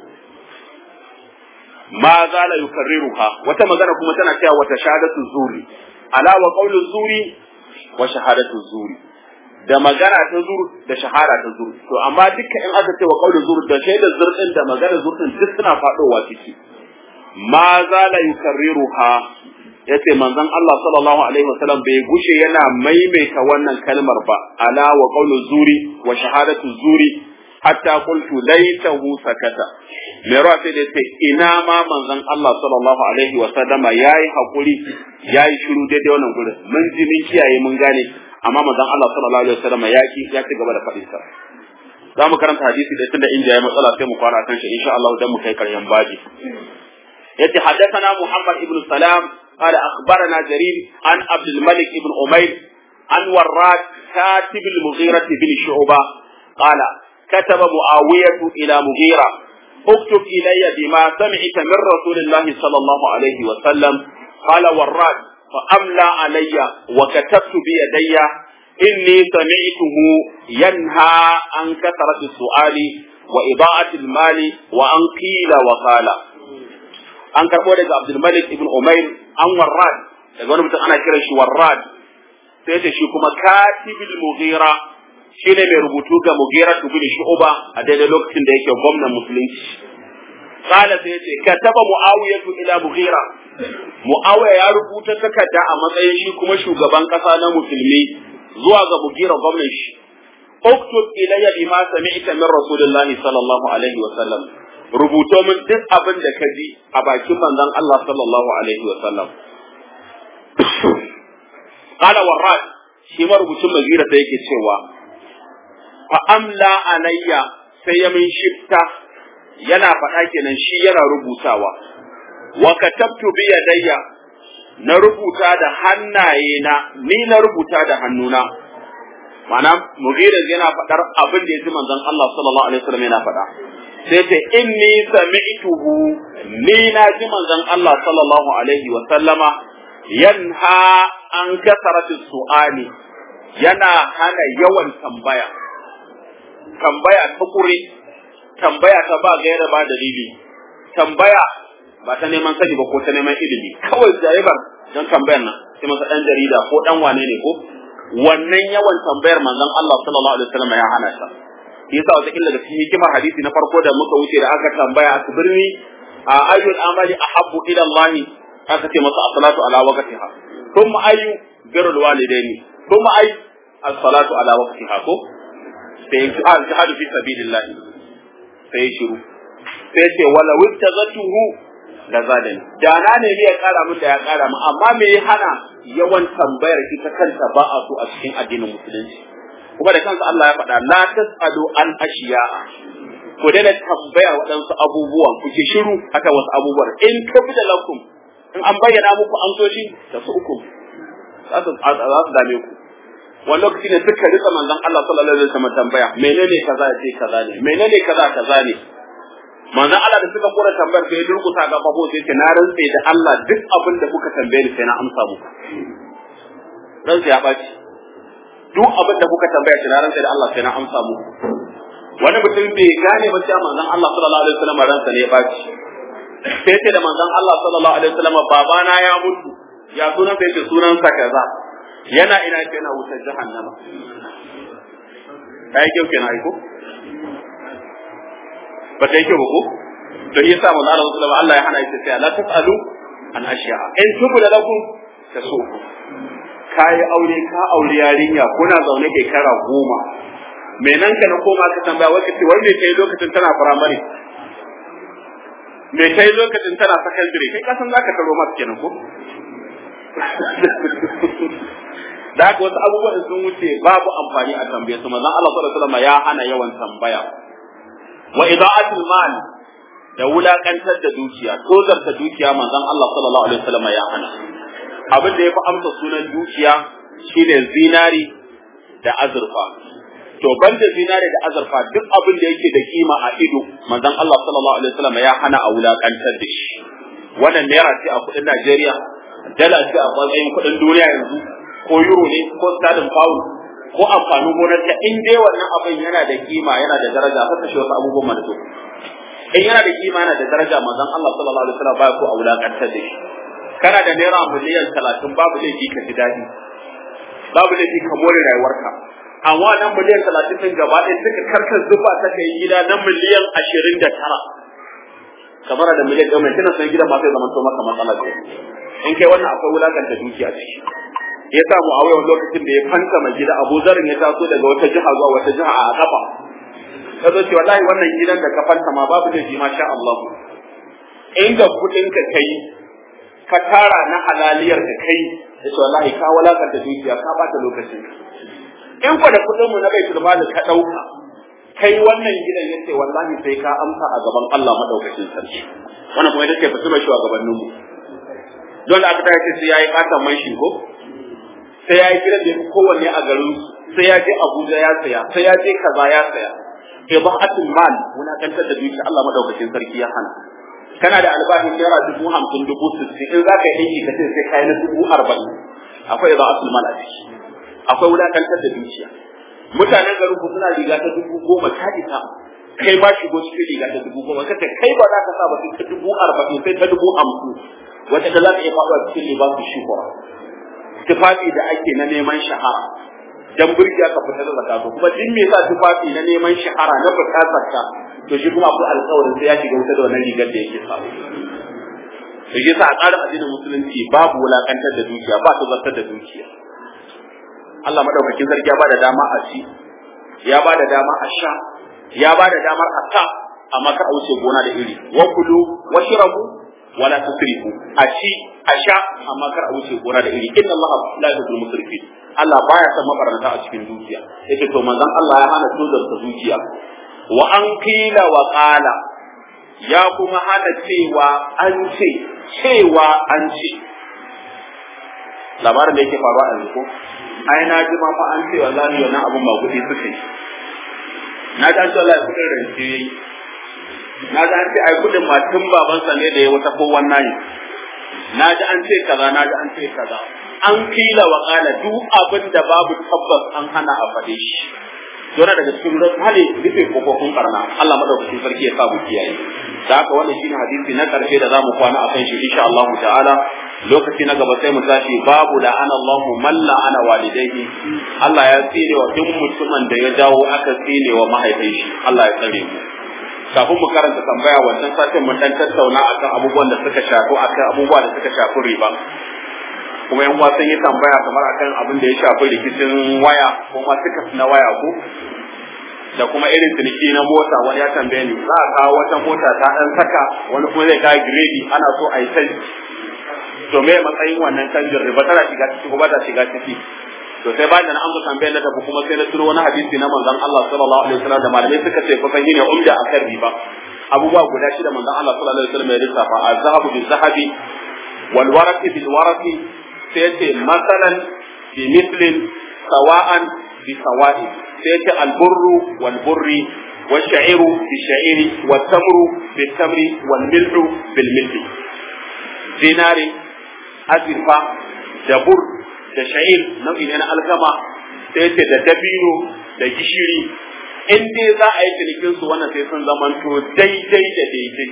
ma zala yukarriruha wata magana kuma tana cewa wata shahadatu zuri ala wa qawlu zuri wa shahadatu zuri da magana ta zur da shahara ta zur to amma duka in aka ce wa qawlu zur da shaida zur din da magana zur din duk suna fadowa ciki ma zala yukarriruha yace manzon Allah sallallahu alaihi wasallam bai gushe yana maimaita wannan kalmar ba ala wa qawlu zuri wa shahadatu zuri hatta qultu laitahu sakata me ruwa sai da ce ina ma manzon Allah sallallahu alaihi wasallama yayi hakuri yayi shiru daidai wannan gurin mun ji mun kiyaye mun gane amma manzon Allah sallallahu alaihi wasallama ya ki ya ci gaba da faɗin sa za mu karanta hadisi da tunda inda ya matsala sai mu fara kan shi insha Allah dan mu kai karshen baji yace haddathana Muhammad ibn Salam قال أخبرنا جرير عن عبد الملك بن أمير عن وراد كاتب المغيرة بن شعبة قال كتب معاوية إلى مغيرة اكتب إلي بما سمعت من رسول الله صلى الله عليه وسلم قال وراد فأملى علي وكتبت بيدي إني سمعته ينهى عن كثرة السؤال وإضاعة المال وأن قيل وقال an karɓo daga Abdulmalik ibn Umair an Warrad daga wani mutum ana kiran shi Warrad sai da shi kuma Katibul Mughira shine mai rubutu ga Mughira ibn Shu'ba a daidai lokacin da yake gwamnan musulunci qala sai yace kataba Muawiya ila Mughira Muawiya ya rubuta takarda a matsayin shi kuma shugaban kasa na musulmi zuwa ga Mughira gwamnan shi اكتب إلي بما سمعت من رسول الله صلى الله عليه وسلم rubuto min duk abin da ka ji a bakin manzon Allah sallallahu alaihi wa sallam qala warrad shi marubucin mazira sai yake cewa fa amla alayya sai ya min shifta yana faɗa kenan shi yana rubutawa wa katabtu bi yadayya na rubuta da hannaye na ni na rubuta da hannuna ma'ana mugira yana faɗar abin da ya ji manzon Allah sallallahu alaihi wasallam yana faɗa sai ce inni sami'tuhu ni na ji manzon Allah sallallahu alaihi wa sallama yanha an kasaratu su'ali yana hana yawan tambaya tambaya ta kure tambaya ta ba gaira ba dalili tambaya ba ta neman sani ba ko ta neman ilimi kawai jaribar don tambayar nan sai masa dan jarida ko dan wane ne ko wannan yawan tambayar manzon Allah sallallahu alaihi wasallam ya hana ta yasa wata illa da cikin hikimar hadisi na farko da muka wuce da aka tambaya a birni a ayyul amali ahabbu ila Allah aka ce masa as-salatu ala waqtiha thumma ayyu birrul walidaini thumma ayyu as-salatu ala waqtiha ko sai al-jihadu fi sabilillah sai shiru sai ce wala wittazatuhu da zadani da na ne ya kara mu da ya kara mu amma me ya hana yawan tambayar ita kanta ba a so a cikin addinin musulunci kuma da kansa Allah ya faɗa la tasalu an ashiya'a ku daina tambaya waɗansu abubuwan ku ke shiru haka wasu abubuwan in kabida lakum in an bayyana muku amsoshi da su uku za su dame ku wani lokaci ne suka rika manzon Allah sallallahu alaihi wasallam tambaya menene kaza ya ce kaza ne menene kaza kaza ne manzon Allah da suka kora tambayar sai ya durkusa ga babo sai ce na rantse da Allah duk abin da kuka tambaye ni sai na amsa muku rantse ya baci duk abin da kuka tambaya shi na rantse da Allah sai na amsa muku wani mutum bai gane ba cewa manzon Allah sallallahu alaihi wasallam ransa ne ya baci sai ce da manzon Allah sallallahu alaihi wasallam babana ya mutu ya sunan sai ce sunansa kaza yana ina ce yana wutar jahannama kai kyau kenan aiko ba ta yi kyau ba ko to yasa manzo Allah sallallahu Allah ya hana ita sai la tasalu an ashiya in tubu da lakum tasu kai aure ka aure yarinya kuna zaune kai kara goma me nan ka na koma ka tambaya wai kace wai me kai lokacin tana primary me kai lokacin tana secondary kai kasan zaka taro mata kenan ko da haka wasu abubuwan sun wuce babu amfani a tambaye su manzon Allah sallallahu alaihi wasallam ya hana yawan tambaya wa ida'atul mal da wulakantar da dukiya ko zarta dukiya manzon Allah sallallahu alaihi wasallam ya hana abin da yafi amsa sunan dukiya shine zinari da azurfa to banda zinari da azurfa duk abin da yake da kima a ido manzon Allah sallallahu alaihi wasallam ya hana a wulakantar da shi wannan naira ce a kudin Najeriya dala ce a matsayin kudin duniya yanzu ko euro ne ko sterling pound ko amfanin gonar ta in dai wannan abin yana da kima yana da daraja ka kashe wasu abubuwan mana to in yana da kima yana da daraja manzon Allah sallallahu alaihi wasallam ba ko a wulakantar da shi kana da naira miliyan 30 babu laifi ka ji dadi babu laifi ka more rayuwarka amma nan miliyan 30 din gaba ɗaya suka karkar zuba ta kai gida na miliyan 29 kamar da miliyan ɗaya mai tana san gidan ma sai zaman to maka matsala ce in kai wannan akwai wulakanta dukiya ciki ya samu a wayan lokacin da ya fanta mai gida Abu Zarin ya taso daga wata jiha zuwa wata jiha a kafa ka zo ce wallahi wannan gidan da ka fanta ma babu da ji masha Allah inda kudin ka kai ka tara na halaliyar ka kai ya ce wallahi ka walakanta dukiya ka bata lokacin in kwa da kudin mu na bai turba da ka dauka kai wannan gidan ya ce wallahi sai ka amsa a gaban Allah madaukakin sarki wannan kuma ita ce fitina shugabanninmu don da aka tashi sai yayi fatan man shi ko sai ya yi gidan da ya fi kowanne a garin sai ya je Abuja ya saya sai ya je kaza ya saya ibahatul mal wulakantar da dukiya Allah madaukakin sarki ya hana kana da albashin naira dubu hamsin dubu sittin in za ka yi aiki ka ce sai kai na dubu arba'in akwai ibahatul mal a ciki akwai wulakantar da dukiya mutanen garin ku suna riga ta dubu goma ta isa kai ma shigo cikin riga ta dubu goma kace kai ba za ka sa ba sai ta dubu arba'in sai ta dubu hamsin wata da za ka iya faɗuwa cikin libasu shukura tufafi da ake na neman shahara dan burgiya ka fita da zakatu kuma duk me yasa tufafi na neman shahara na fita zakka to shi kuma akwai alƙawarin sai ya shiga wuta da wannan rigar da yake sa to shi yasa a tsarin addinin musulunci babu wulakantar da dukiya ba ta zartar da dukiya Allah madaukakin sarki ya bada dama a ci ya bada dama a sha ya bada damar a sa amma ka a wuce gona da iri wa kulu wa shirabu wala tusrifu a ci a sha amma kar a wuce gona da iri inna Allah la yuhibbul musrifin Allah baya son mabaranta a cikin dukiya yace to manzon Allah ya hana tozar ta dukiya wa an qila wa qala ya kuma hana cewa an ce cewa an ce labarin da yake faruwa a yanzu ai na ji ma fa an ce wallahi wannan abun ba kudi suka yi na ji an ce wallahi kudin rance yayi na ji an ce ai kudin matun babansa ne da ya wata ko wannan na ji an ce kaza na ji an ce kaza an kila wa kala duk abin da babu tabbas an hana a faɗe shi yana daga cikin hali rufe kofofin barna Allah madaukakin sarki ya sa mu kiyaye da haka wannan shine hadisi na karshe da zamu kwana a kan shi insha Allah ta'ala lokaci na gaba sai mu tashi babu da ana Allahu man la'ana walidayhi Allah ya tsire wa duk mutumin da ya dawo aka tsire wa mahaifin shi Allah ya tsare mu kafin mu karanta tambaya wancan satin mun dan tattauna akan abubuwan da suka shafi akan abubuwa da suka shafi riba kuma yan uwa sun yi tambaya kamar akan abin da ya shafi rikicin waya ko ma suka na waya ko da kuma irin ciniki na mota wani ya tambaye ni za a kawo wata mota ta dan saka wani kuma zai kawo giredi ana so a yi canji to me matsayin wannan canjin riba tana shiga ciki ko ba ta shiga ciki to sai bayan da na amsa tambayar na tafi kuma sai na turo wani hadisi na manzon Allah sallallahu alaihi wasallam da malamai suka ce fa fahimi ne umda akan riba abubuwa guda shida manzon Allah sallallahu alaihi wasallam ya lissafa az-zahabu bil-zahabi wal waraqi bil-waraqi sai ce masalan bi mislin sawa'an bi sawa'i sai ce al-burru wal burri والشعير بالشعير والتمر بالتمر والملح بالملح دينار azurfa da bur da sha'ir nau'i ne na alkama sai ce da dabino da gishiri in dai za a yi cinikin su wannan sai sun zamanto daidai da daidai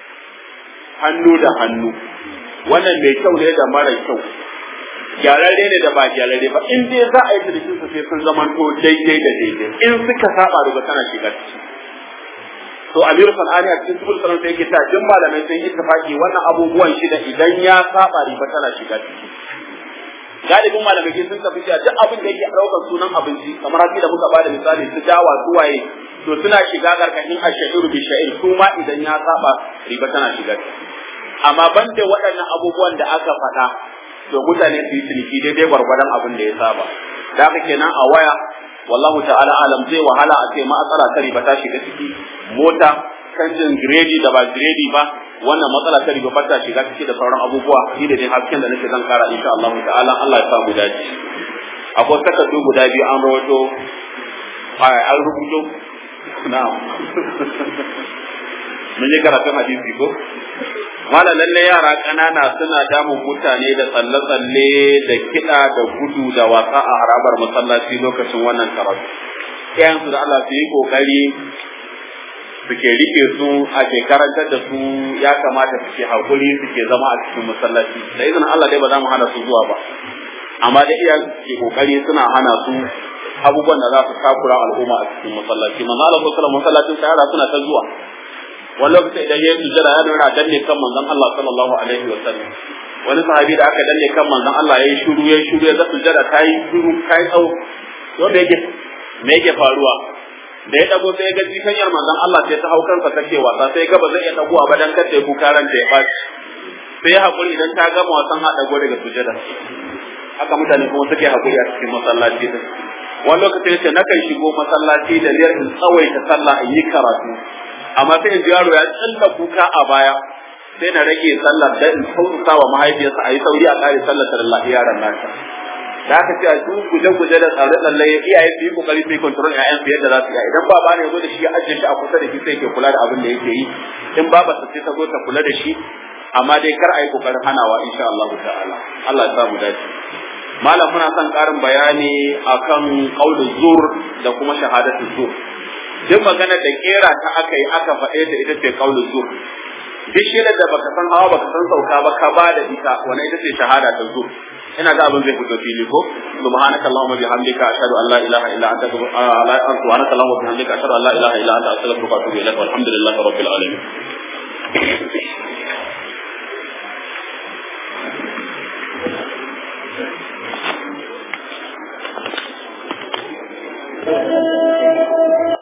hannu da hannu wannan mai kyau ne da mara kyau gyararre ne da ba gyararre ba in dai za a yi cinikin su sai sun zamanto daidai da daidai in suka saba riba tana shiga ciki to amiru sanani a cikin subul sanan sai yake ta jin malamai sun ittifaki wannan abubuwan shida idan ya saba riba tana shiga ciki galibin malamai sun tafi cewa duk abin da yake daukar sunan abinci kamar haka da muka bada misali su dawa su waye to suna shiga karkashin ashairu bi sha'ir su ma idan ya saba riba tana shiga ciki amma banda waɗannan abubuwan da aka faɗa to mutane su yi ciniki daidai gwargwadon abin da ya saba da haka kenan a waya wallahu ta'ala alam zai wahala a ce matsala ta riba ta shiga ciki mota canjin giredi da ba giredi ba wannan matsala ta riba ba ta shiga ciki da sauran abubuwa shi da dai hasken da nake zan kara insha Allah ta'ala Allah ya sa mu dace akwai takardu guda biyu an rawaito an rubuto na'am mun yi karatun hadisi ko mala lalle yara ƙanana suna damun mutane da tsalle-tsalle da kiɗa da gudu da wasa a harabar masallaci lokacin wannan karatu iyayensu da Allah su yi ƙoƙari suke rike su a ke karantar da su ya kamata suke haƙuri suke zama a cikin masallaci da izinin Allah dai ba za mu hana su zuwa ba amma da iyayen suke ƙoƙari suna hana su abubuwan da za su takura al'umma a cikin masallaci manzo Allah sallallahu alaihi masallacin sa yara suna ta zuwa wani lokacin idan yayi sujjada ya nuna danne kan manzon Allah sallallahu alaihi wa sallam wani sahabi da aka danne kan manzon Allah yayi shiru yayi shiru ya ga sujjada ta yi shiru ta yi tsawo wanda yake me yake faruwa da ya dago sai ya ga jikanyar manzon Allah sai ta hau kansa take wasa sai ga ba zai iya dagowa ba dan kace ku karan da ya faci sai ya hakuri idan ta gama wasan ha dago daga sujjada haka mutane kuma suke hakuri a cikin masallaci din wani lokacin yace nakan shigo masallaci da niyyar in tsawaita sallah in yi karatu amma sai in yaro ya tsalla kuka a baya sai na rage sallar da in sauka wa mahaifiyarsa a yi sauri a kare sallar da Allah yaran nata da aka ce a su guje-guje da tsare tsalle iyaye su yi kokari su yi control ƴaƴan su yadda za su yi idan baba ne ya zo da shi ya ajiye shi a kusa da shi sai ke kula da abin da yake yi in baba sa sai ta zo ta kula da shi amma dai kar a yi kokarin hanawa insha Allah ta'ala Allah ya samu dace malam muna son karin bayani akan qaulul zur da kuma shahadatu zur duk magana da kera ta aka yi aka faɗe ta ita ce qaulul zur duk shirin da baka san hawa baka san sauka ba ka ba da ita wannan ita ce shahada ta zur ina ga abin zai fito fili ko subhanaka allahumma bihamdika ashhadu an la ilaha illa anta subhanaka allahumma bihamdika ashhadu an la ilaha illa anta astaghfiruka wa atubu ilaik walhamdulillahi rabbil alamin Thank you.